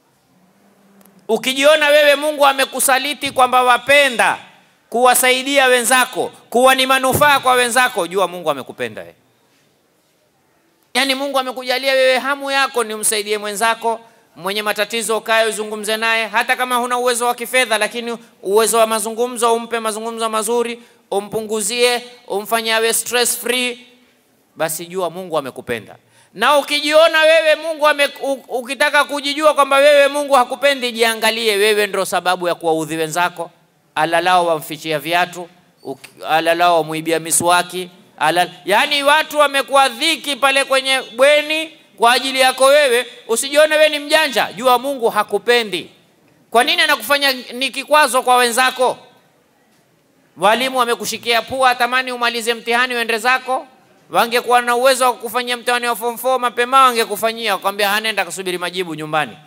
Ukijiona wewe Mungu amekusaliti kwamba wapenda kuwasaidia wenzako, kuwa ni manufaa kwa wenzako, jua Mungu amekupenda wewe. Yaani Mungu amekujalia wewe hamu yako ni umsaidie mwenzako mwenye matatizo, ukae uzungumze naye, hata kama huna uwezo wa kifedha, lakini uwezo wa mazungumzo, umpe mazungumzo mazuri, umpunguzie, umfanye awe stress free, basi jua Mungu amekupenda. Na ukijiona wewe Mungu ame, u- ukitaka kujijua kwamba wewe Mungu hakupendi, jiangalie wewe ndo sababu ya kuwaudhi wenzako. Alalao wamfichia viatu, uki- alalao wamuibia miswaki, alal, yaani watu wamekuwa dhiki pale kwenye bweni kwa ajili yako wewe. Usijione wewe ni mjanja, jua Mungu hakupendi. Kwa nini anakufanya ni kikwazo kwa wenzako? Walimu wamekushikia pua, tamani umalize mtihani uende zako. Wangekuwa na uwezo wa kufanyia mtihani wa form 4 mapema, wangekufanyia wakwambia, hanenda kasubiri majibu nyumbani.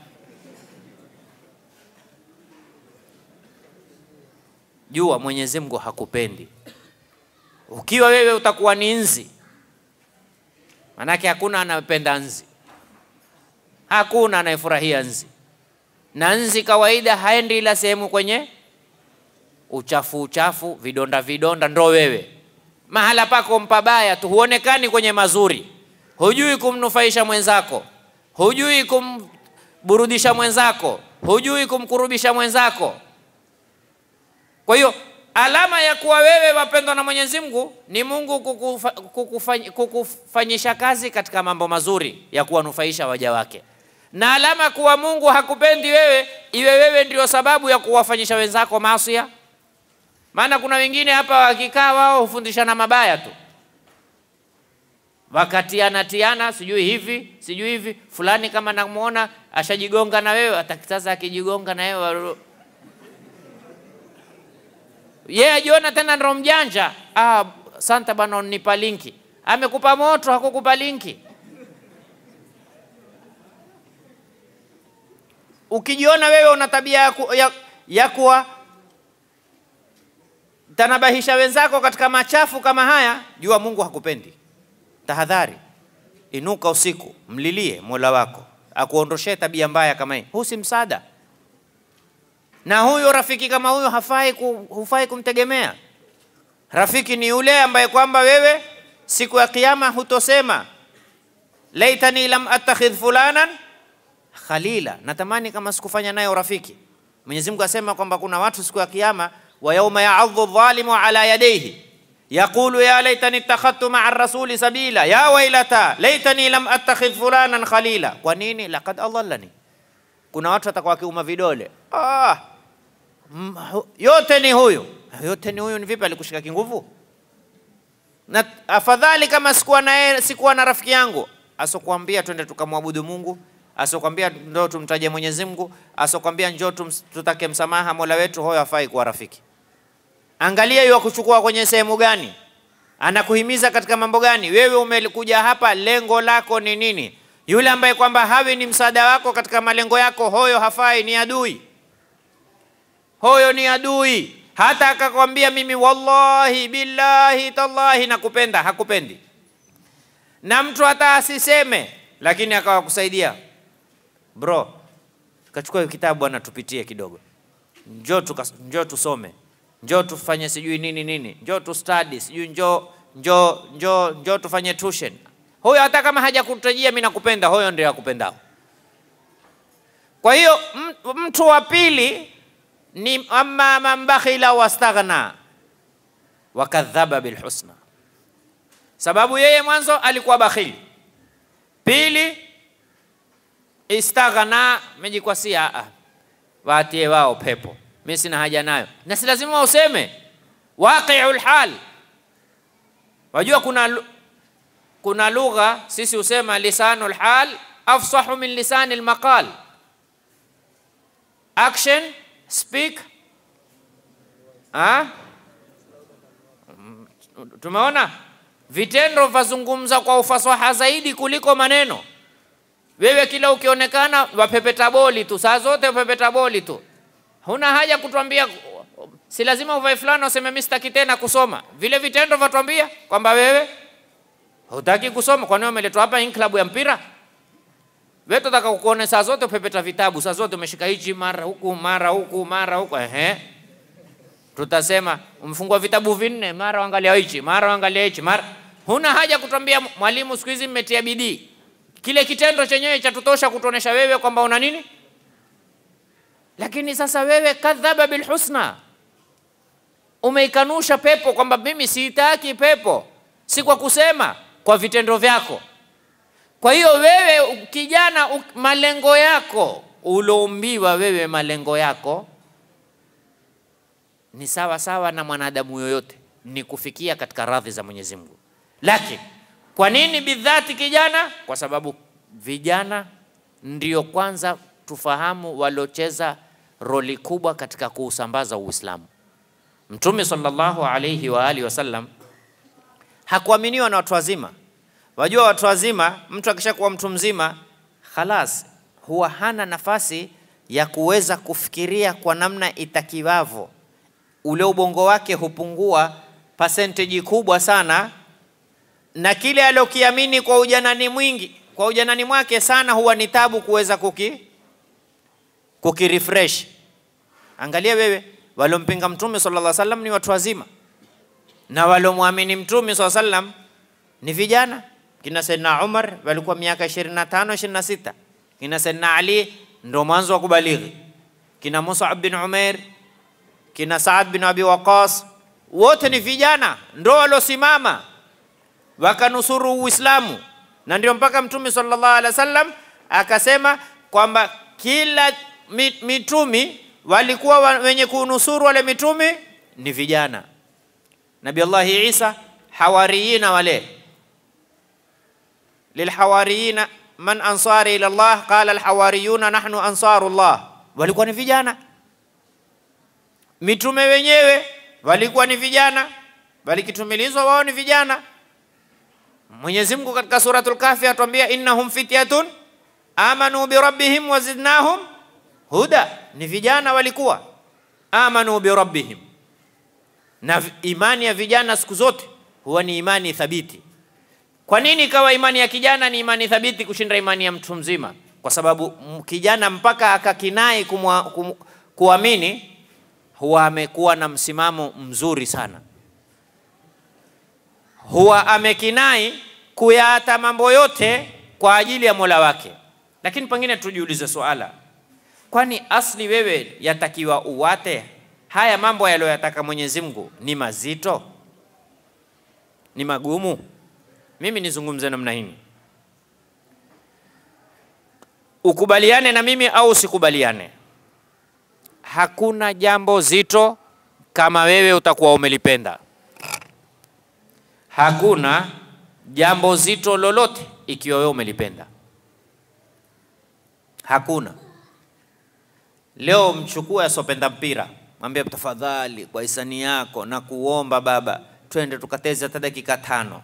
Jua Mwenyezi Mungu hakupendi. Ukiwa wewe utakuwa ni nzi, manake hakuna anayependa nzi, hakuna anayefurahia nzi, na nzi kawaida haendi ila sehemu kwenye uchafu uchafu, vidonda vidonda, ndo wewe mahala pako mpabaya tu, huonekani kwenye mazuri, hujui kumnufaisha mwenzako, hujui kumburudisha mwenzako, hujui kumkurubisha mwenzako. Kwa hiyo alama ya kuwa wewe wapendwa na Mwenyezi Mungu ni Mungu kukufa, kukufany, kukufanyisha kazi katika mambo mazuri ya kuwanufaisha waja wake, na alama kuwa Mungu hakupendi wewe iwe wewe ndio sababu ya kuwafanyisha wenzako maasia. Maana kuna wengine hapa wakikaa wao hufundishana mabaya tu, wakatiana tiana, sijui hivi sijui hivi, fulani kama namuona ashajigonga na wewe, atakitaza akijigonga na wewe yeye yeah, ajiona tena ndo mjanja. Ah, santa bwana, unipa linki. Amekupa moto, hakukupa linki. Ukijiona wewe una tabia ya, ku, ya, ya kuwa tanabahisha wenzako katika machafu kama haya, jua Mungu hakupendi. Tahadhari, inuka usiku, mlilie Mola wako akuondoshee tabia mbaya kama hii. Huu si msaada na huyo rafiki kama huyo hafai ku, hufai kumtegemea. Rafiki ni yule ambaye kwamba wewe siku ya kiyama hutosema laitani lam attakhidh fulanan khalila, natamani kama sikufanya naye urafiki. Mwenyezi Mungu asema kwamba kuna watu siku ya kiyama, wa yauma ya'adhu dhalimu ala yadayhi yaqulu ya laitani ittakhadtu ma'a rasuli sabila ya wailata laitani lam attakhidh fulanan khalila. Kwa nini? laqad adallani kuna watu watakuwa wakiuma vidole ah, mm, yote ni huyu, yote ni huyu. Ni vipi alikushika kinguvu? Na afadhali kama sikuwa na yeye, sikuwa na rafiki yangu asokuambia twende tukamwabudu Mungu, asokuambia ndo tumtaje Mwenyezi Mungu, asokuambia njoo tutake msamaha Mola wetu, huyo hafai kuwa rafiki. Angalia yeye kuchukua kwenye sehemu gani, anakuhimiza katika mambo gani. Wewe umekuja hapa, lengo lako ni nini? Yule ambaye kwamba hawi ni msaada wako katika malengo yako, hoyo hafai, ni adui, hoyo ni adui. hata akakwambia mimi wallahi billahi tallahi nakupenda, hakupendi. Na mtu hata asiseme, lakini akawa kusaidia, bro, kachukua kitabu bwana, tupitie kidogo, njoo tukas, njoo tusome, njoo tufanye sijui nini nini, njoo tu study sijui njoo njoo njoo njoo tufanye tuition. Huyo hata kama hajakutajia mimi nakupenda, huyo ndio akupendao. Kwa hiyo mtu wa pili ni amma man bakhila wastaghna wakadhaba bilhusna, sababu yeye mwanzo alikuwa bakhili, pili istaghna, mejikwasia ah, waatie wao pepo, mimi sina haja nayo, na si lazima useme waqiul hal. Wajua kuna kuna lugha sisi husema lisanul hal afsahu min lisani almaqal action speak ha? Tumeona vitendo vazungumza kwa ufasaha zaidi kuliko maneno. Wewe kila ukionekana wapepeta boli tu, saa zote wapepeta boli tu, huna haja kutwambia, si lazima uvae fulana useme mimi sitaki tena kusoma. Vile vitendo vatwambia kwamba wewe hutaki kusoma. Kwani umeletwa hapa hii klabu ya mpira? Wewe tunataka kukuone saa zote upepeta vitabu, saa zote umeshika hichi mara huku mara huku mara huku. Ehe, tutasema umfungua vitabu vinne, mara angalia hichi mara angalia hichi mara. Huna haja kutwambia mwalimu, siku hizi mmetia bidii. Kile kitendo chenyewe cha tutosha kutuonesha wewe kwamba una nini. Lakini sasa wewe kadhaba bilhusna, umeikanusha pepo kwamba mimi siitaki pepo, si kwa kusema, kwa vitendo vyako. Kwa hiyo wewe kijana, malengo yako uloumbiwa wewe, malengo yako ni sawa sawa na mwanadamu yoyote, ni kufikia katika radhi za Mwenyezi Mungu. Lakini kwa nini bidhati kijana? Kwa sababu vijana ndio kwanza tufahamu waliocheza roli kubwa katika kuusambaza Uislamu. Mtume sallallahu alayhi wa alihi wasallam hakuaminiwa na watu wazima. Wajua watu wazima, mtu akishakuwa mtu mzima khalas, huwa hana nafasi ya kuweza kufikiria kwa namna itakiwavyo. Ule ubongo wake hupungua percentage kubwa sana, na kile aliokiamini kwa ujanani mwingi, kwa ujanani mwake sana, huwa ni tabu kuweza kuki kukirefresh. Angalia wewe, waliompinga Mtume sallallahu alaihi wasallam ni watu wazima, na waliomwamini Mtume sallallahu alaihi wasallam ni vijana kina Saidna Umar walikuwa miaka 25 26, kina Saidna Ali ndo mwanzo wa kubalighi, kina Mus'ab bin Umair, kina Saad bin Abi Waqas, wote ni vijana ndo waliosimama wakanusuru Uislamu, na ndio mpaka Mtume sallallahu alaihi wasallam akasema kwamba kila mitumi walikuwa wenye kunusuru wale mitumi ni vijana. Nabii Allahi Isa hawariyina wale lilhawariyina man ansari ila Allah qala alhawariyuna nahnu ansarullah, walikuwa ni vijana. Mitume wenyewe walikuwa ni vijana, walikitumilizwa wao ni vijana. Mwenyezi Mungu katika suratul Kahfi atuambia innahum fityatun amanu birabbihim wazidnahum huda, ni vijana walikuwa amanu birabbihim. Na imani ya vijana siku zote huwa ni imani thabiti. Kwa nini ikawa imani ya kijana ni imani thabiti kushinda imani ya mtu mzima? Kwa sababu kijana mpaka akakinai kumwa, kum, kuamini huwa amekuwa na msimamo mzuri sana, huwa amekinai kuyaata mambo yote kwa ajili ya Mola wake. Lakini pengine tujiulize swala, kwani asli wewe yatakiwa uwate haya mambo yaliyoyataka Mwenyezi Mungu ni mazito, ni magumu? Mimi nizungumze namna hii, ukubaliane na mimi au usikubaliane, hakuna jambo zito kama wewe utakuwa umelipenda. Hakuna jambo zito lolote ikiwa wewe umelipenda, hakuna. Leo mchukue asopenda mpira, mwambie tafadhali, kwa hisani yako na kuomba baba, twende tukateze hata dakika tano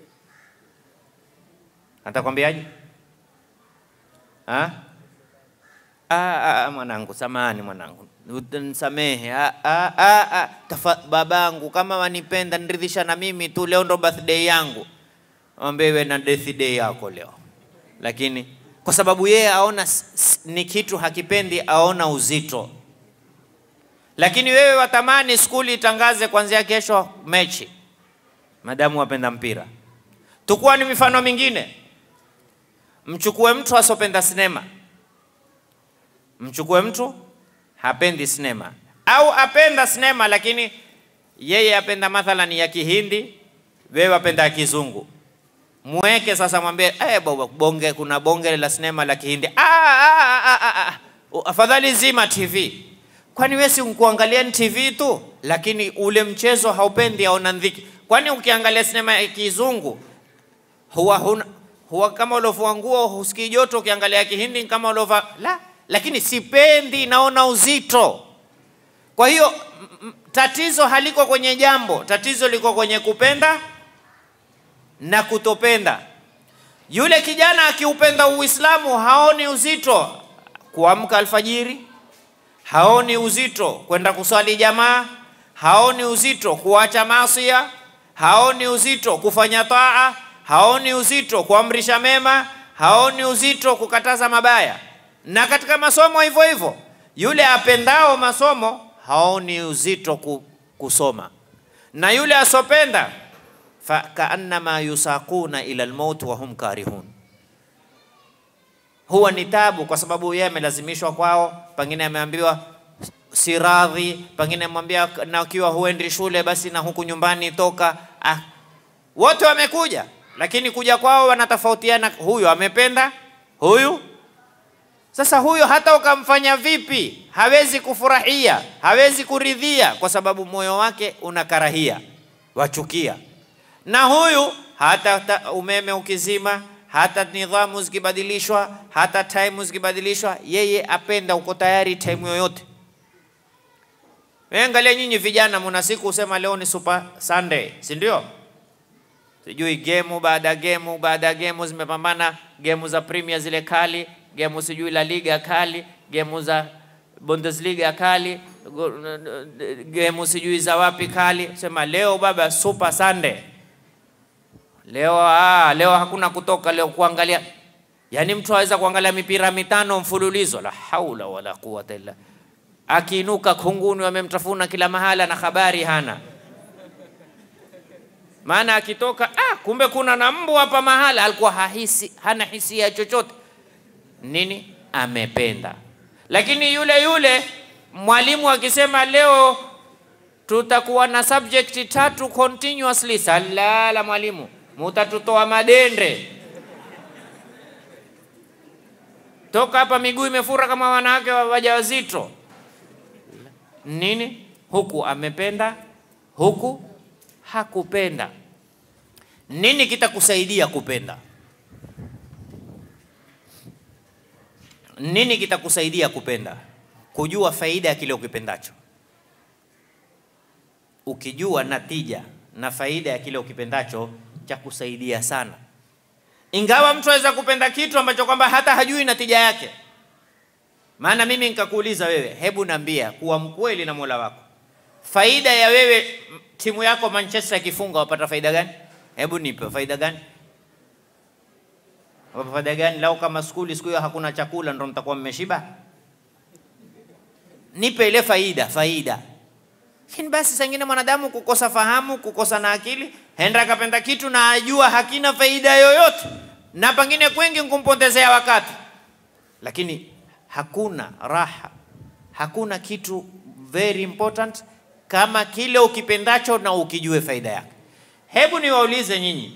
Atakwambiaje? Ah, ah, mwanangu, samani mwanangu, Nisamehe ah, ah, ah, ah. Tafa, babangu kama wanipenda niridhisha na mimi tu, leo ndo birthday yangu, mwambie iwe na death day yako leo. Lakini kwa sababu yeye aona s- s- ni kitu hakipendi, aona uzito. Lakini wewe watamani skuli itangaze kuanzia kesho mechi, madamu wapenda mpira. Tukuwa ni mifano mingine, mchukue mtu asopenda sinema, mchukue mtu hapendi sinema au apenda sinema lakini yeye apenda mathalan ya Kihindi, wewe apenda ya Kizungu. Mweke sasa, mwambie eh, baba, bonge, kuna bonge la sinema la Kihindi. Ah, ah, ah, ah, ah. Afadhali zima TV, kwani wewe si kuangalia ni TV tu, lakini ule mchezo haupendi, aona ndhiki. Kwani ukiangalia sinema ya Kizungu huwa huna, huwa kama ulovua nguo husikii joto, ukiangalia Kihindi kama ulova la, lakini sipendi, naona uzito. Kwa hiyo m- m- tatizo haliko kwenye jambo, tatizo liko kwenye kupenda na kutopenda. Yule kijana akiupenda Uislamu haoni uzito kuamka alfajiri, haoni uzito kwenda kuswali jamaa, haoni uzito kuacha masia, haoni uzito kufanya taa, haoni uzito kuamrisha mema, haoni uzito kukataza mabaya. Na katika masomo hivyo hivyo, yule apendao masomo haoni uzito ku- kusoma, na yule asopenda fa kaannama yusaquna ila almaut wa hum karihun huwa ni tabu, kwa sababu yeye amelazimishwa kwao, pengine ameambiwa si radhi, pengine amwambia na ukiwa huendi shule basi na huku nyumbani toka. Ah, wote wamekuja, lakini kuja kwao wanatofautiana. Huyu amependa, huyu sasa, huyu hata ukamfanya vipi hawezi kufurahia, hawezi kuridhia, kwa sababu moyo wake unakarahia, wachukia na huyu hata ta, umeme ukizima, hata nidhamu zikibadilishwa, hata time zikibadilishwa, yeye apenda, uko tayari time yoyote. Wewe angalia nyinyi vijana, muna siku usema leo ni Super Sunday, si ndio? Sijui gemu baada ya gemu baada ya gemu zimepambana, gemu za Premier zile kali, gemu sijui La Liga kali, gemu za Bundesliga kali, go- gemu sijui za wapi kali. Sema leo baba Super Sunday. Leo ah, leo hakuna kutoka leo kuangalia. Yaani mtu aweza kuangalia mipira mitano mfululizo, la haula wala quwata illa. Akiinuka kunguni wamemtafuna kila mahala na habari hana. Maana akitoka ah, kumbe kuna na mbu hapa mahala, alikuwa hahisi, hana hisia chochote. Nini? Amependa. Lakini yule yule mwalimu akisema leo tutakuwa na subject tatu continuously, salala mwalimu, mutatutoa madende toka hapa, miguu imefura kama wanawake wa- wajawazito. Nini? Huku amependa, huku hakupenda. Nini kitakusaidia kupenda? Nini kitakusaidia kupenda? Kujua faida ya kile ukipendacho. Ukijua natija na faida ya kile ukipendacho, cha kusaidia sana. Ingawa mtu aweza kupenda kitu ambacho kwamba hata hajui natija yake. Maana mimi nikakuuliza wewe, hebu nambia, kuwa mkweli na Mola wako, faida ya wewe m- timu yako Manchester ikifunga wapata faida gani? Hebu nipe faida gani? Wapata faida gani? Lau kama skuli siku hiyo hakuna chakula, ndo mtakuwa mmeshiba? Nipe ile faida, faida. Lakini basi saa ingine mwanadamu kukosa fahamu, kukosa na akili, henda akapenda kitu na ajua hakina faida yoyote, na pengine kwengi nkumpotezea wakati, lakini hakuna raha, hakuna kitu very important kama kile ukipendacho na ukijue faida yake. Hebu niwaulize nyinyi,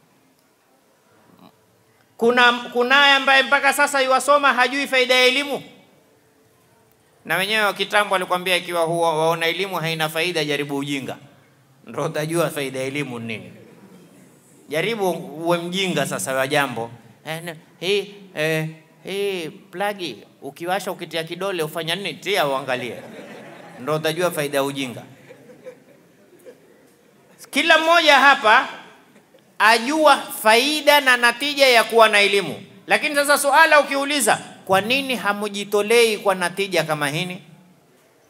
kuna kunaye ambaye mpaka sasa yuwasoma hajui faida ya elimu? na wenyewe wa kitambo alikwambia ikiwa huwa waona elimu haina faida, jaribu ujinga, ndio utajua faida ya elimu ni nini. Jaribu uwe mjinga sasa wa jambo eh, na- hii eh, hii plagi ukiwasha ukitia kidole ufanya nini? Tia uangalie, ndio utajua faida ya ujinga. Kila mmoja hapa ajua faida na natija ya kuwa na elimu, lakini sasa suala ukiuliza, kwa nini hamujitolei kwa natija kama hini?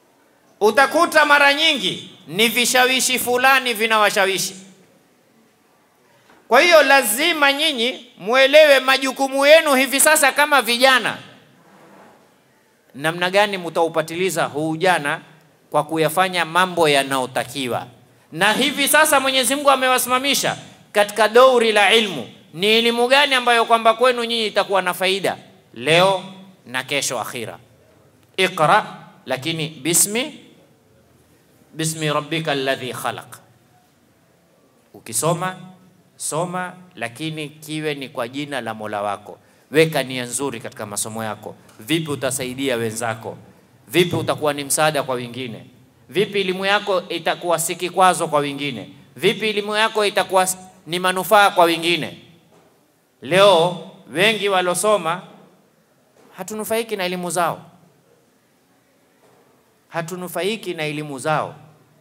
utakuta mara nyingi ni vishawishi fulani vinawashawishi. Kwa hiyo lazima nyinyi mwelewe majukumu yenu hivi sasa kama vijana, namna gani mtaupatiliza huu ujana kwa kuyafanya mambo yanayotakiwa. Na hivi sasa Mwenyezi Mungu amewasimamisha katika douri la ilmu. Ni elimu gani ambayo kwamba kwenu nyinyi itakuwa na faida leo na kesho akhira? Iqra, lakini bismi bismi rabbika alladhi khalaq. Ukisoma soma, lakini kiwe ni kwa jina la Mola wako. Weka nia nzuri katika masomo yako. Vipi utasaidia wenzako? Vipi utakuwa ni msaada kwa wengine? Vipi elimu yako itakuwa si kikwazo kwa wengine? Vipi elimu yako itakuwa ni manufaa kwa wengine? Leo wengi walosoma hatunufaiki na elimu zao, hatunufaiki na elimu zao.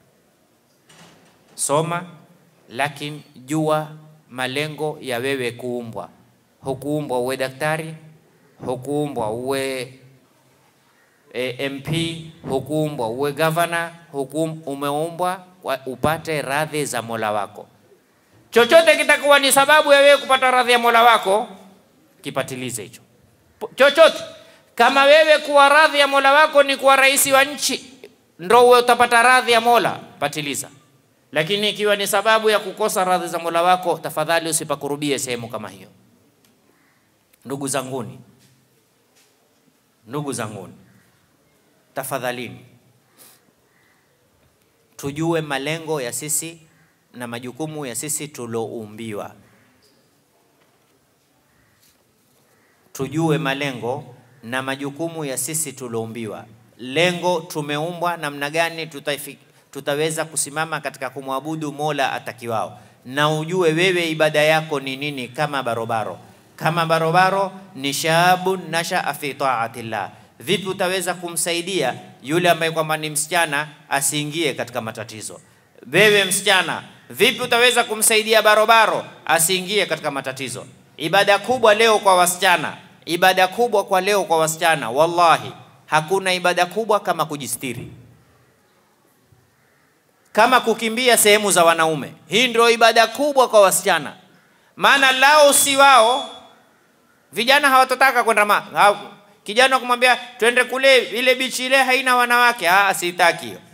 Soma, lakini jua malengo ya wewe kuumbwa. Hukuumbwa uwe daktari, hukuumbwa uwe e, MP, hukuumbwa uwe gavana, hukum, umeumbwa upate radhi za Mola wako. Chochote kitakuwa ni sababu ya wewe kupata radhi ya Mola wako, kipatilize hicho chochote. Kama wewe kuwa radhi ya Mola wako ni kuwa rais wa nchi, ndo uwe utapata radhi ya Mola, patiliza. Lakini ikiwa ni sababu ya kukosa radhi za Mola wako, tafadhali usipakurubie sehemu kama hiyo. Ndugu zanguni, ndugu zanguni, tafadhalini tujue malengo ya sisi na majukumu ya sisi tulioumbiwa. Tujue malengo na majukumu ya sisi tulioumbiwa. Lengo tumeumbwa namna gani tutafik, tutaweza kusimama katika kumwabudu Mola atakiwao, na ujue wewe ibada yako ni nini. Kama barobaro, kama barobaro ni shabun nashaa fi taatillah Vipi utaweza kumsaidia yule ambaye kwamba ni msichana asiingie katika matatizo? Wewe msichana, vipi utaweza kumsaidia barobaro asiingie katika matatizo? Ibada kubwa leo kwa wasichana, ibada kubwa kwa leo kwa wasichana, wallahi hakuna ibada kubwa kama kujistiri, kama kukimbia sehemu za wanaume. Hii ndio ibada kubwa kwa wasichana, maana lao si wao, vijana hawatotaka kwenda ma kijana kumwambia twende kule, ile bichi ile haina wanawake. Ah, sitaki hiyo,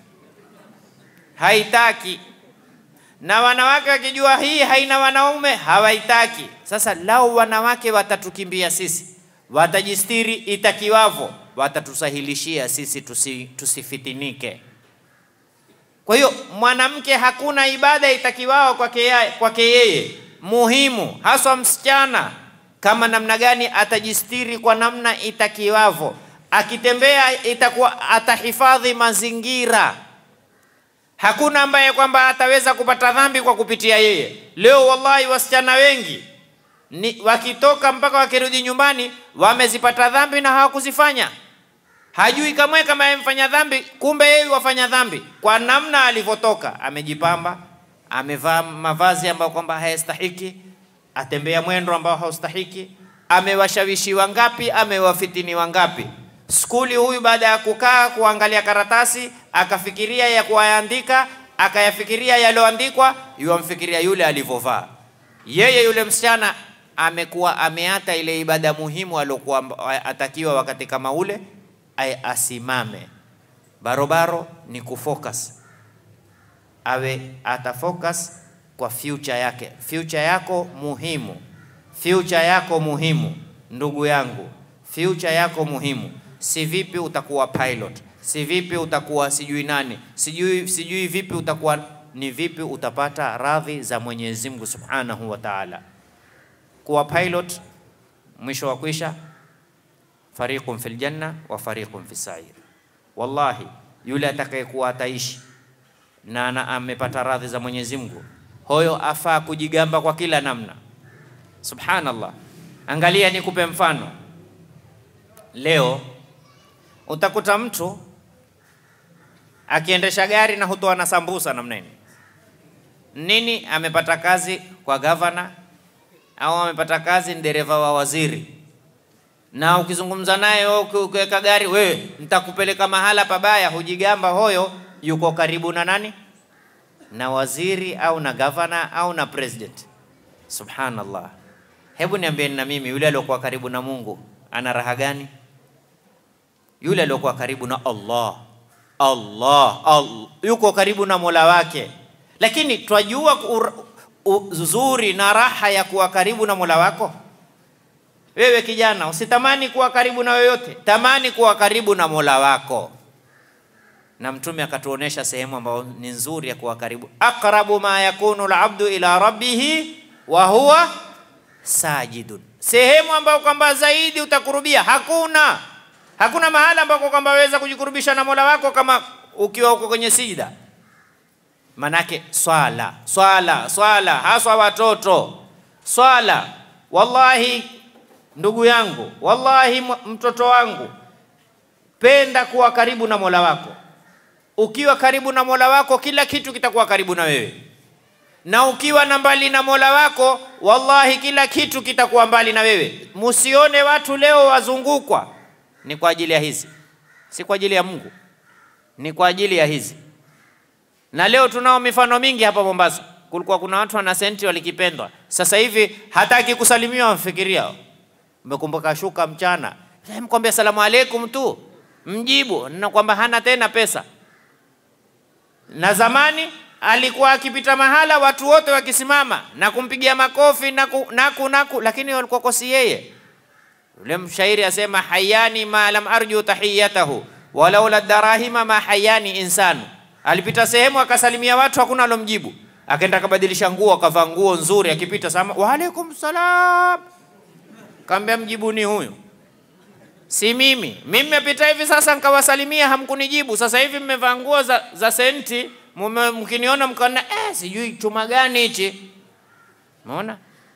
haitaki. Na wanawake wakijua hii haina wanaume hawaitaki. Sasa lao wanawake watatukimbia sisi, watajistiri itakiwavo, watatusahilishia sisi tusi, tusifitinike. Kwa hiyo mwanamke hakuna ibada itakiwao kwake kwake yeye, muhimu haswa msichana kama namna gani atajistiri kwa namna itakiwavo, akitembea itakuwa atahifadhi mazingira. Hakuna ambaye kwamba ataweza kupata dhambi kwa kupitia yeye. Leo wallahi, wasichana wengi ni wakitoka mpaka wakirudi nyumbani wamezipata dhambi na hawakuzifanya. Hajui kamwe kama amefanya dhambi, kumbe yeye wafanya dhambi kwa namna alivyotoka. Amejipamba, amevaa mavazi ambayo kwamba hayastahiki atembea mwendo ambao haustahiki. Amewashawishi wangapi? Amewafitini wangapi? Skuli huyu baada ya kukaa kuangalia karatasi akafikiria ya kuyaandika, akayafikiria yaliyoandikwa, yuamfikiria yule alivyovaa. Yeye yule msichana amekuwa ameata ile ibada muhimu aliyokuwa atakiwa wakati kama ule asimame. Barobaro ni kufocus, awe atafocus kwa future yake. Future yako muhimu, future yako muhimu, ndugu yangu, future yako muhimu. Si vipi utakuwa pilot, si vipi utakuwa sijui nani, sijui sijui vipi utakuwa, ni vipi utapata radhi za Mwenyezi Mungu Subhanahu wa Ta'ala. Kuwa pilot, mwisho wa kwisha, fariqun fil janna wa fariqun fis sa'ir. Wallahi, yule atakayekuwa ataishi na, na amepata radhi za Mwenyezi Mungu hoyo afaa kujigamba kwa kila namna. Subhanallah, angalia, nikupe mfano. Leo utakuta mtu akiendesha gari na hutoa na sambusa namna nini nini, amepata kazi kwa gavana au amepata kazi ni dereva wa waziri, na ukizungumza naye wewe uki- ukiweka gari, wewe nitakupeleka mahala pabaya, hujigamba hoyo yuko karibu na nani? Na waziri au na gavana au na president. Subhanallah. Hebu niambieni na mimi, yule aliyokuwa karibu na Mungu ana raha gani? Yule aliyokuwa karibu na Allah, Allah, Allah yuko karibu na Mola wake, lakini twajua ur- uzuri na raha ya kuwa karibu na Mola wako. Wewe kijana, usitamani kuwa karibu na yoyote, tamani kuwa karibu na Mola wako. Na Mtume akatuonesha sehemu ambayo ni nzuri ya kuwa karibu, aqrabu ma yakunu alabdu ila rabbihi wa huwa sajidun, sehemu ambayo kwamba zaidi utakurubia. Hakuna hakuna mahala ambako kwamba waweza kujikurubisha na Mola wako kama ukiwa uko kwenye sijida. Manake swala swala swala, haswa watoto swala. Wallahi ndugu yangu, wallahi m- mtoto wangu, penda kuwa karibu na Mola wako. Ukiwa karibu na Mola wako, kila kitu kitakuwa karibu na wewe, na ukiwa na mbali na Mola wako, wallahi kila kitu kitakuwa mbali na wewe. Musione watu leo wazungukwa, ni kwa ajili ya hizi, si kwa ajili ya Mungu, ni kwa ajili ya hizi. Na leo tunao mifano mingi hapa Mombasa. Kulikuwa kuna watu wana senti walikipendwa, sasa hivi hataki kusalimiwa, wamfikiria umekumbuka shuka mchana, Eh, mkwambia salamu alaikum tu, mjibu na kwamba hana tena pesa. Na zamani alikuwa akipita mahala watu wote wakisimama na kumpigia makofi naku, naku, naku, lakini walikuwa kosi yeye. Yule mshairi asema hayani ma lam arju tahiyatahu walaula darahima ma hayani insanu. Alipita sehemu akasalimia watu, hakuna alomjibu, akaenda akabadilisha nguo, akavaa nguo nzuri, akipita sama wa alaikum salam, kaambia mjibuni huyu si mimi. Mimi nimepita hivi sasa nikawasalimia, hamkunijibu. Sasa hivi mmevaa nguo za, za senti, mume- mkiniona mkaona eh, sijui chuma gani hichi. Umeona?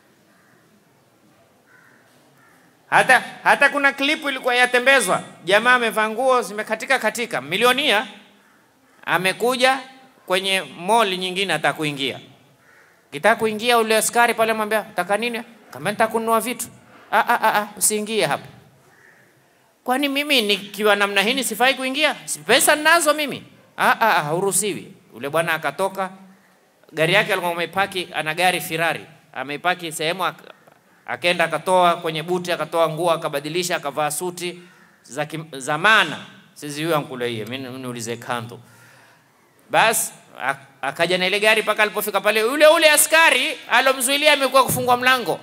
Hata, hata kuna klipu ilikuwa yatembezwa, jamaa amevaa nguo zimekatika katika, milionia amekuja kwenye mall nyingine, ataka kuingia kitaka kuingia, ule askari pale mwambia taka nini? Kama nitaka kununua vitu. Ah, ah, ah, ah, usiingie hapa. Kwani mimi nikiwa namna hii nisifai kuingia? Si pesa ninazo mimi. Ah, ah, ah, hauruhusiwi. Ule bwana akatoka, gari yake alikuwa amepaki, ana gari Ferrari, ameipaki sehemu, ak- akaenda akatoa kwenye buti, akatoa nguo, akabadilisha, akavaa suti za kim- za maana. Sisi huyo ankuleie, mimi niulize kanto. Basi ak- akaja na ile gari mpaka alipofika pale, yule ule askari alomzuilia amekuwa kufungua mlango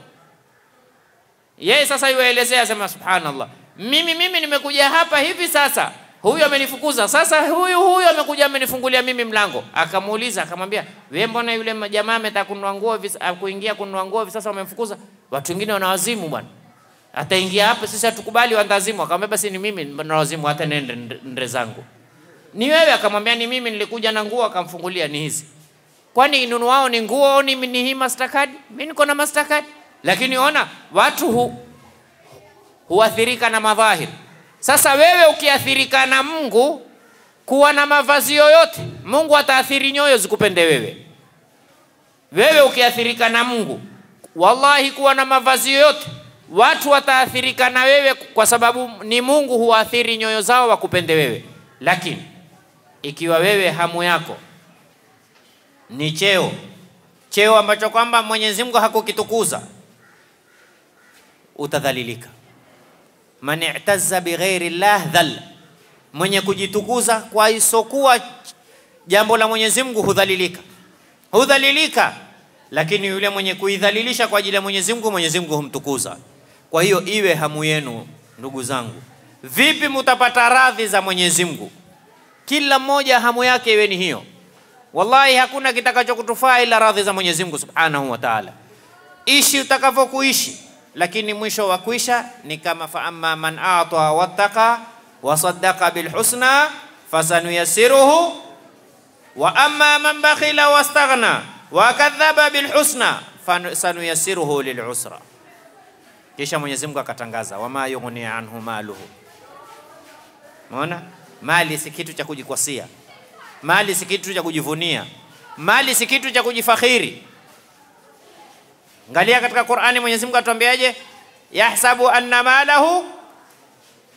yeye sasa yuelezea sema, subhanallah, mimi mimi nimekuja hapa hivi sasa, huyu amenifukuza, sasa huyu huyu amekuja amenifungulia mimi mlango. Akamuuliza akamwambia, wewe mbona yule jamaa ametaka kununua nguo hivi ah, kuingia kununua nguo hivi sasa wamemfukuza? Watu wengine wana wazimu bwana, ataingia hapa, sisi hatukubali wandazimu. Akamwambia basi ni mimi na wazimu, hata nende nde- nde zangu. Ni wewe? Akamwambia ni mimi, nilikuja na nguo. Akamfungulia, ni hizi kwani nunu wao ni nguo au ni, ni hii Mastercard? Mimi niko na Mastercard. Lakini ona watu hu, huathirika na madhahiri. Sasa wewe ukiathirika na Mungu kuwa na mavazi yoyote, Mungu ataathiri nyoyo zikupende wewe. Wewe ukiathirika na Mungu, wallahi, kuwa na mavazi yoyote, watu wataathirika na wewe, kwa sababu ni Mungu huathiri nyoyo zao wakupende wewe. Lakini ikiwa wewe hamu yako ni cheo, cheo ambacho kwamba Mwenyezi Mungu hakukitukuza, utadhalilika. Man i'tazza bighairi llah dhal, mwenye kujitukuza kwa isokuwa jambo la Mwenyezi Mungu hudhalilika, hudhalilika. Lakini yule mwenye kuidhalilisha kwa ajili ya Mwenyezi Mungu, Mwenyezi Mungu humtukuza. Kwa hiyo iwe hamu yenu, ndugu zangu, vipi mutapata radhi za Mwenyezi Mungu? Kila mmoja hamu yake iwe ni hiyo. Wallahi hakuna kitakachokutufaa ila radhi za Mwenyezi Mungu Subhanahu wa Ta'ala. Ishi utakavyokuishi, lakini mwisho wa kuisha ni kama fa amma man ata wattaqa wa saddaqa bil husna fasanuyassiruhu wa amma man bakhila wastaghna wa kadhaba bil husna fasanuyassiruhu lil usra. Kisha Mwenyezi Mungu akatangaza wama yughni anhu maluhu. Umeona? Mali si kitu cha kujikwasia. Mali si kitu cha kujivunia. Mali si kitu cha kujifakhiri. Angalia katika Qur'ani Mwenyezi Mungu atuambiaje? Yahsabu anna malahu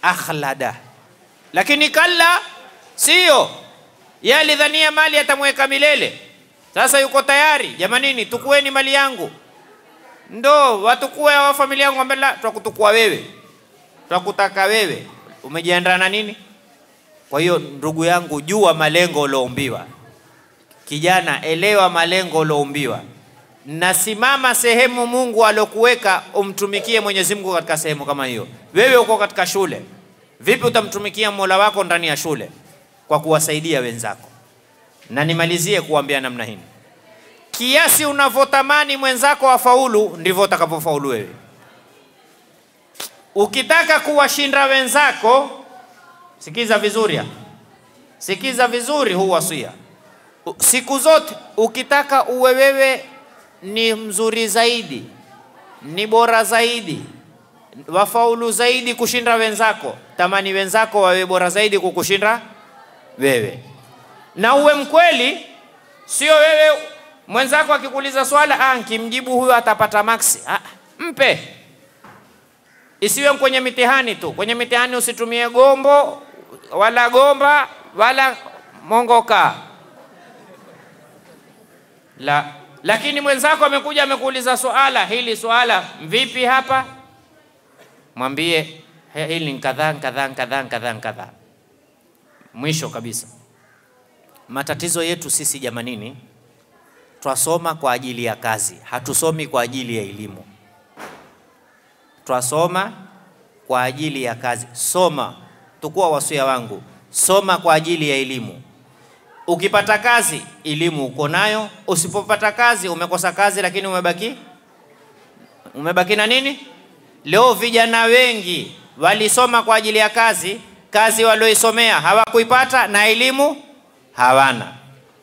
akhlada, lakini kalla, siyo. Yeye alidhania mali atamweka milele. Sasa yuko tayari, jamanini, tukueni mali yangu, ndo watukue wa familia yangu. Ambela twakutukua wewe, twakutaka wewe. Umejiandaa na nini? Kwa hiyo ndugu yangu, jua malengo ulioumbiwa. Kijana, elewa malengo ulioumbiwa. Nasimama sehemu Mungu alokuweka umtumikie Mwenyezi Mungu katika sehemu kama hiyo. Wewe uko katika shule, vipi utamtumikia Mola wako ndani ya shule? Kwa kuwasaidia wenzako. Na nimalizie kuambia namna hii, kiasi unavyotamani mwenzako afaulu ndivyo utakapofaulu wewe. Ukitaka kuwashinda wenzako, sikiza vizuri, sikiza vizuri huu wasia. Siku zote ukitaka uwe wewe ni mzuri zaidi, ni bora zaidi, wafaulu zaidi kushinda wenzako, tamani wenzako wawe bora zaidi kukushinda wewe, na uwe mkweli. Sio wewe mwenzako akikuuliza swala, ah, nkimjibu huyo atapata maksi. Ah, mpe. Isiwe kwenye mitihani tu. Kwenye mitihani usitumie gombo wala gomba wala mongoka la lakini mwenzako amekuja amekuuliza swala hili, swala vipi hapa, mwambie hili ni kadhaa kadhaa kadhaa kadhaa kadhaa. Mwisho kabisa, matatizo yetu sisi jamanini, twasoma kwa ajili ya kazi, hatusomi kwa ajili ya elimu. Twasoma kwa ajili ya kazi. Soma, tukua wasia wangu, soma kwa ajili ya elimu. Ukipata kazi elimu uko nayo, usipopata kazi umekosa kazi, lakini umebaki umebaki na nini? Leo vijana wengi walisoma kwa ajili ya kazi, kazi walioisomea hawakuipata na elimu hawana.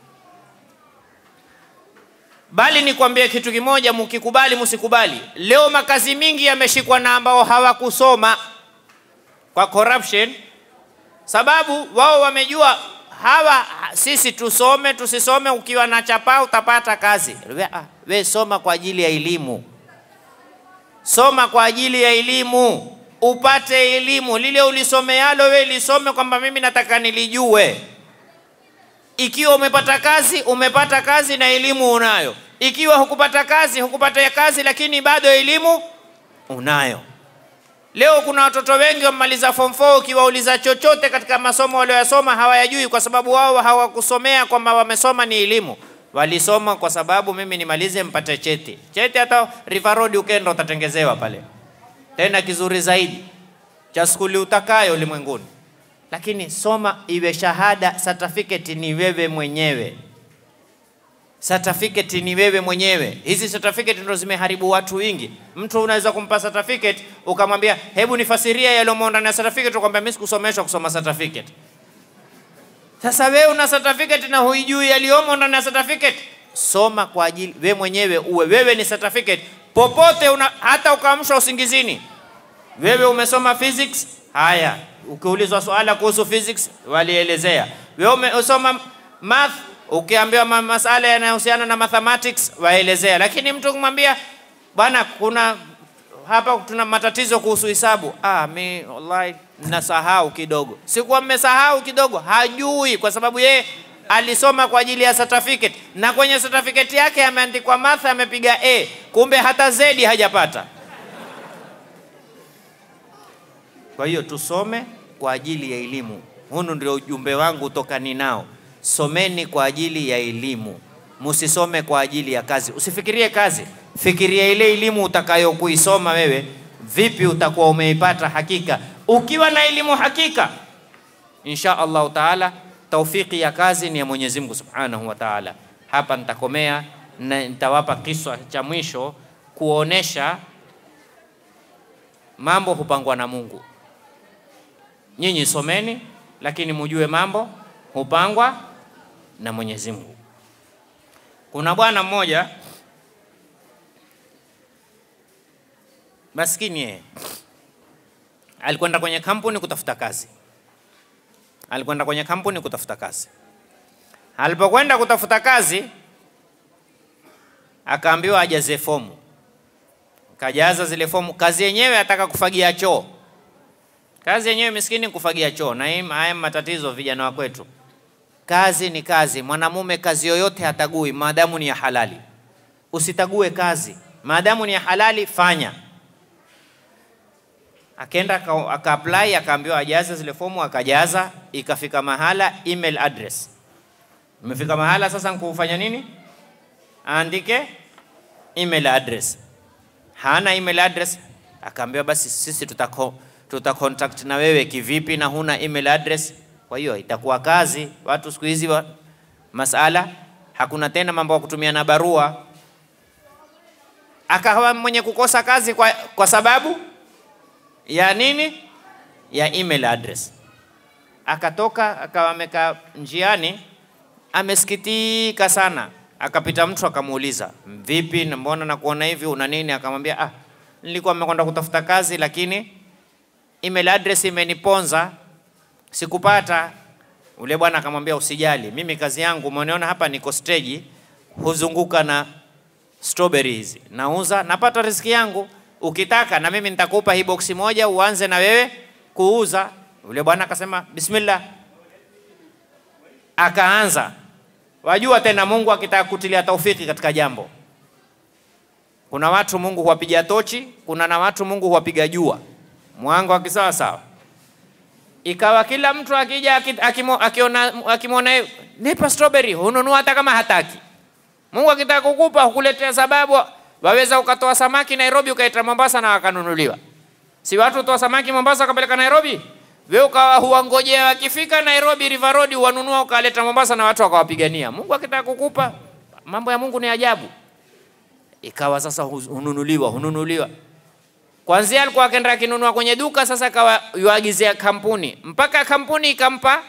Bali nikwambie kitu kimoja, mukikubali musikubali, leo makazi mingi yameshikwa na ambao hawakusoma kwa corruption, sababu wao wamejua hawa sisi tusome tusisome, ukiwa na chapa utapata kazi. We, we soma kwa ajili ya elimu, soma kwa ajili ya elimu, upate elimu. Lile ulisomealo we lisome kwamba mimi nataka nilijue. Ikiwa umepata kazi, umepata kazi na elimu unayo. Ikiwa hukupata kazi, hukupata kazi, lakini bado elimu unayo. Leo kuna watoto wengi wamemaliza form 4 ukiwauliza chochote katika masomo walioyasoma hawayajui, kwa sababu wao hawakusomea kwamba wamesoma ni elimu. Walisoma kwa sababu mimi nimalize mpate cheti. Cheti hata River Road ukenda utatengezewa pale, tena kizuri zaidi cha skuli utakayo ulimwenguni. Lakini soma iwe shahada, certificate ni wewe mwenyewe certificate ni wewe mwenyewe. Hizi certificate ndo zimeharibu watu wengi. Mtu unaweza kumpa certificate ukamwambia, hebu nifasiria yaliyomo ndani ya certificate, ukamwambia mimi sikusomeshwa kusoma certificate. Sasa wewe una certificate na huijui yaliyomo ndani ya certificate. Soma kwa ajili wewe mwenyewe, uwe wewe ni certificate popote una, hata ukaamshwa usingizini, wewe umesoma physics. Haya, ukiulizwa swala kuhusu physics walielezea. Wewe umesoma math ukiambiwa ma masala yanayohusiana na mathematics waelezea, lakini mtu kumwambia bwana, kuna hapa tuna matatizo kuhusu hisabu, ah, mi wallahi nasahau kidogo. Sikuwa mmesahau kidogo, hajui kwa sababu yeye alisoma kwa ajili ya certificate, na kwenye certificate yake ameandikwa math, amepiga A, kumbe hata Z hajapata. Kwa hiyo tusome kwa ajili ya elimu. Hunu ndio ujumbe wangu toka ninao. Someni kwa ajili ya elimu, musisome kwa ajili ya kazi. Usifikirie kazi, fikiria ile elimu utakayokuisoma wewe, vipi utakuwa umeipata hakika. Ukiwa na elimu hakika, insha Allahu taala, taufiki ya kazi ni ya Mwenyezi Mungu subhanahu wa taala. Hapa nitakomea na nitawapa kiswa cha mwisho kuonesha mambo hupangwa na Mungu. Nyinyi someni, lakini mujue mambo hupangwa na Mwenyezi Mungu. Kuna bwana mmoja maskini, yeye alikwenda kwenye kampuni kutafuta kazi, alikwenda kwenye kampuni kutafuta kazi. Alipokwenda kutafuta kazi, akaambiwa ajaze fomu, kajaza zile fomu. Kazi yenyewe ataka kufagia choo, Kazi yenyewe miskini kufagia choo, na hii haya matatizo vijana wa kwetu. Kazi ni kazi, mwanamume kazi yoyote hatagui maadamu ni ya halali. Usitague kazi maadamu ni ya halali, fanya. Akaenda aka aka apply akaambiwa ajaze zile fomu, akajaza, ikafika mahala email address. Imefika mahala sasa, nkufanya nini? Aandike email address. Hana email address, akaambiwa basi sisi tutako tuta contact na wewe kivipi na huna email address? Kwa hiyo itakuwa kazi. Watu siku hizi wa, masala hakuna tena mambo ya kutumia na barua. Akawa mwenye kukosa kazi kwa, kwa sababu ya nini? Ya email address. Akatoka akawa amekaa njiani, amesikitika sana. Akapita mtu akamuuliza, vipi, na mbona nakuona hivi, una nini? Akamwambia, ah, nilikuwa nimekwenda kutafuta kazi lakini email address imeniponza, sikupata. Ule bwana akamwambia, usijali, mimi kazi yangu umeniona hapa, niko stage, huzunguka na strawberry hizi, nauza, napata riziki yangu. Ukitaka na mimi nitakupa hii boksi moja, uanze na wewe kuuza. Ule bwana akasema bismillah, akaanza. Wajua tena, Mungu akitaka kutilia taufiki katika jambo, kuna watu Mungu huwapiga tochi, kuna na watu Mungu huwapiga jua mwanga wa kisawa sawa. Ikawa kila mtu akija akiona akimwona nipa strawberry, hununua hata kama hataki. Mungu akitaka kukupa hukuletea sababu. Waweza ukatoa samaki Nairobi ukaita Mombasa na wakanunuliwa. Si watu utoa samaki Mombasa wakapeleka Nairobi? Wewe ukawa huwangojea wakifika Nairobi River Road wanunua ukaleta Mombasa na watu wakawapigania. Mungu akitaka kukupa, mambo ya Mungu ni ajabu. Ikawa sasa hununuliwa, hununuliwa. Kwanzia alikuwa akaenda akinunua kwenye duka, sasa akawa yuagizia kampuni, mpaka kampuni ikampa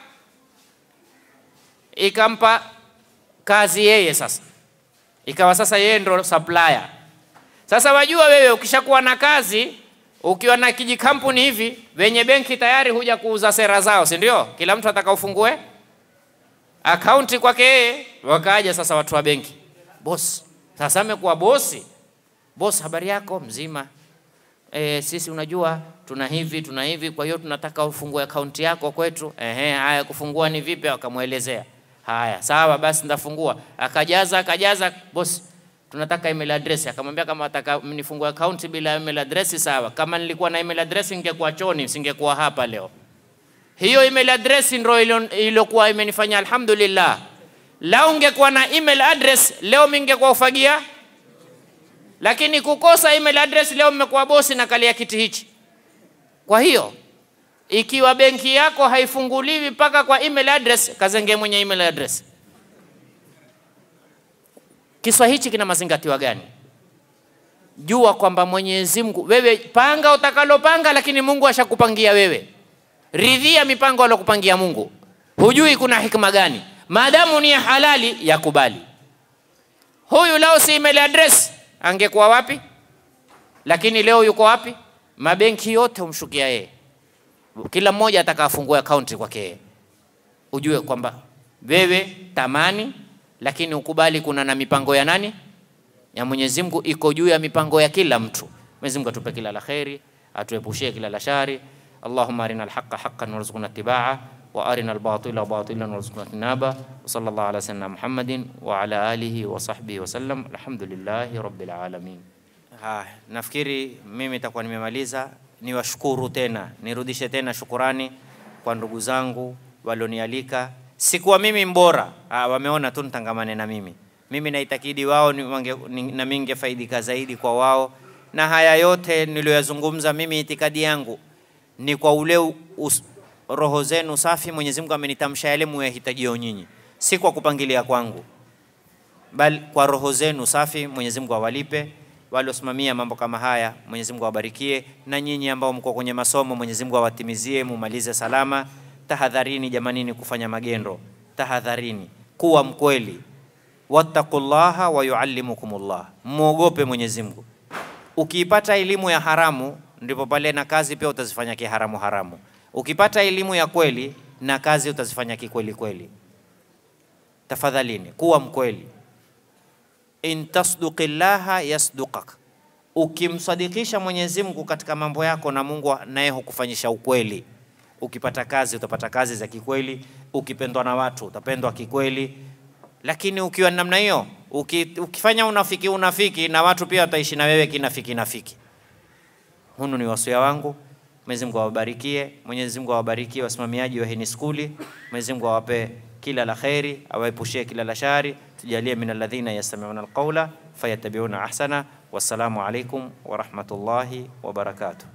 ikampa kazi yeye sasa, ikawa sasa yeye ndo supplier. Sasa wajua wewe, ukishakuwa na kazi, ukiwa na kijikampuni hivi, wenye benki tayari huja kuuza sera zao, si ndio? Kila mtu ataka ufungue akaunti kwake yeye. Wakaja sasa watu wa benki, boss, sasa amekuwa bosi. Boss, habari yako? Mzima. E, sisi unajua tuna hivi tuna hivi, kwa hiyo tunataka ufungue akaunti yako kwetu. Ehe, haya kufungua ni vipi? Akamwelezea. Haya, sawa basi nitafungua. Akajaza akajaza, boss, tunataka email address. Akamwambia kama nataka nifungue akaunti bila email address, sawa. Kama nilikuwa na email address ningekuwa choni, singekuwa hapa leo. Hiyo email address ndio iliyokuwa imenifanya alhamdulillah. Lau ungekuwa na email address leo mingekuwa ufagia lakini kukosa email address leo mmekuwa bosi na kalia kiti hichi. Kwa hiyo ikiwa benki yako haifunguliwi mpaka kwa email address, kazenge mwenye email address. Kiswa hichi kina mazingatiwa gani? Jua kwamba Mwenyezi Mungu, wewe panga utakalopanga, lakini Mungu ashakupangia wewe. Ridhia mipango alokupangia Mungu, hujui kuna hikma gani. Maadamu ni ya halali, yakubali. Huyu lao si email address angekuwa wapi? Lakini leo yuko wapi? Mabenki yote humshukia yeye, kila mmoja ataka afungue akaunti kwake yeye. Ujue kwamba wewe tamani, lakini ukubali kuna na mipango ya nani? Ya Mwenyezi Mungu iko juu ya mipango ya kila mtu. Mwenyezi Mungu atupe kila la kheri, atuepushie kila la shari. Allahumma arina alhaqa haqqan warzuqna ittibaa wa arina albatila batilan warzuqna tinaba wa sallallahu ala sayyidina Muhammadin wa ala alihi wa sahbihi wa sallam alhamdulillahi rabbil alamin. Ha, nafikiri mimi nitakuwa nimemaliza. Niwashukuru tena, nirudishe tena shukurani kwa ndugu zangu walionialika. Sikuwa mimi mbora, ha, wameona tu nitangamane na mimi. Mimi naitakidi wao ni, wange, ni, na mimi ningefaidika zaidi kwa wao, na haya yote niliyoyazungumza mimi, itikadi yangu ni kwa ule us, roho zenu safi. Mwenyezi Mungu amenitamsha yale muyahitajio nyinyi, si kwa kupangilia kwangu, bali kwa roho zenu safi. Mwenyezi Mungu awalipe waliosimamia mambo kama haya, Mwenyezi Mungu awabarikie, na nyinyi ambao mko kwenye masomo, Mwenyezi Mungu awatimizie, mumalize salama. Tahadharini jamanini kufanya magendo, tahadharini kuwa mkweli. Wattaqullaha wa yuallimukumullah, muogope Mwenyezi Mungu. Ukiipata elimu ya haramu, ndipo pale na kazi pia utazifanya kiharamu haramu. Ukipata elimu ya kweli na kazi utazifanya kikweli kweli. Tafadhalini kuwa mkweli. In tasduqillaha yasduqak, ukimsadikisha Mwenyezi Mungu katika mambo yako, na Mungu naye hukufanyisha ukweli. Ukipata kazi utapata kazi za kikweli, ukipendwa na watu utapendwa kikweli. Lakini ukiwa namna hiyo, uki, ukifanya unafiki unafiki, na watu pia wataishi na wewe kinafiki nafiki. Hunu ni wasia wangu. Mwenyezi Mungu awabarikie, Mwenyezi Mungu awabarikie wasimamiaji wa hini skuli. Mwenyezi Mungu awape kila la kheri, awaepushie kila la shari, tujalie min alladhina yastami'una alqawla fayattabi'una ahsana. Wassalamu alaikum wa rahmatullahi wa barakatuh.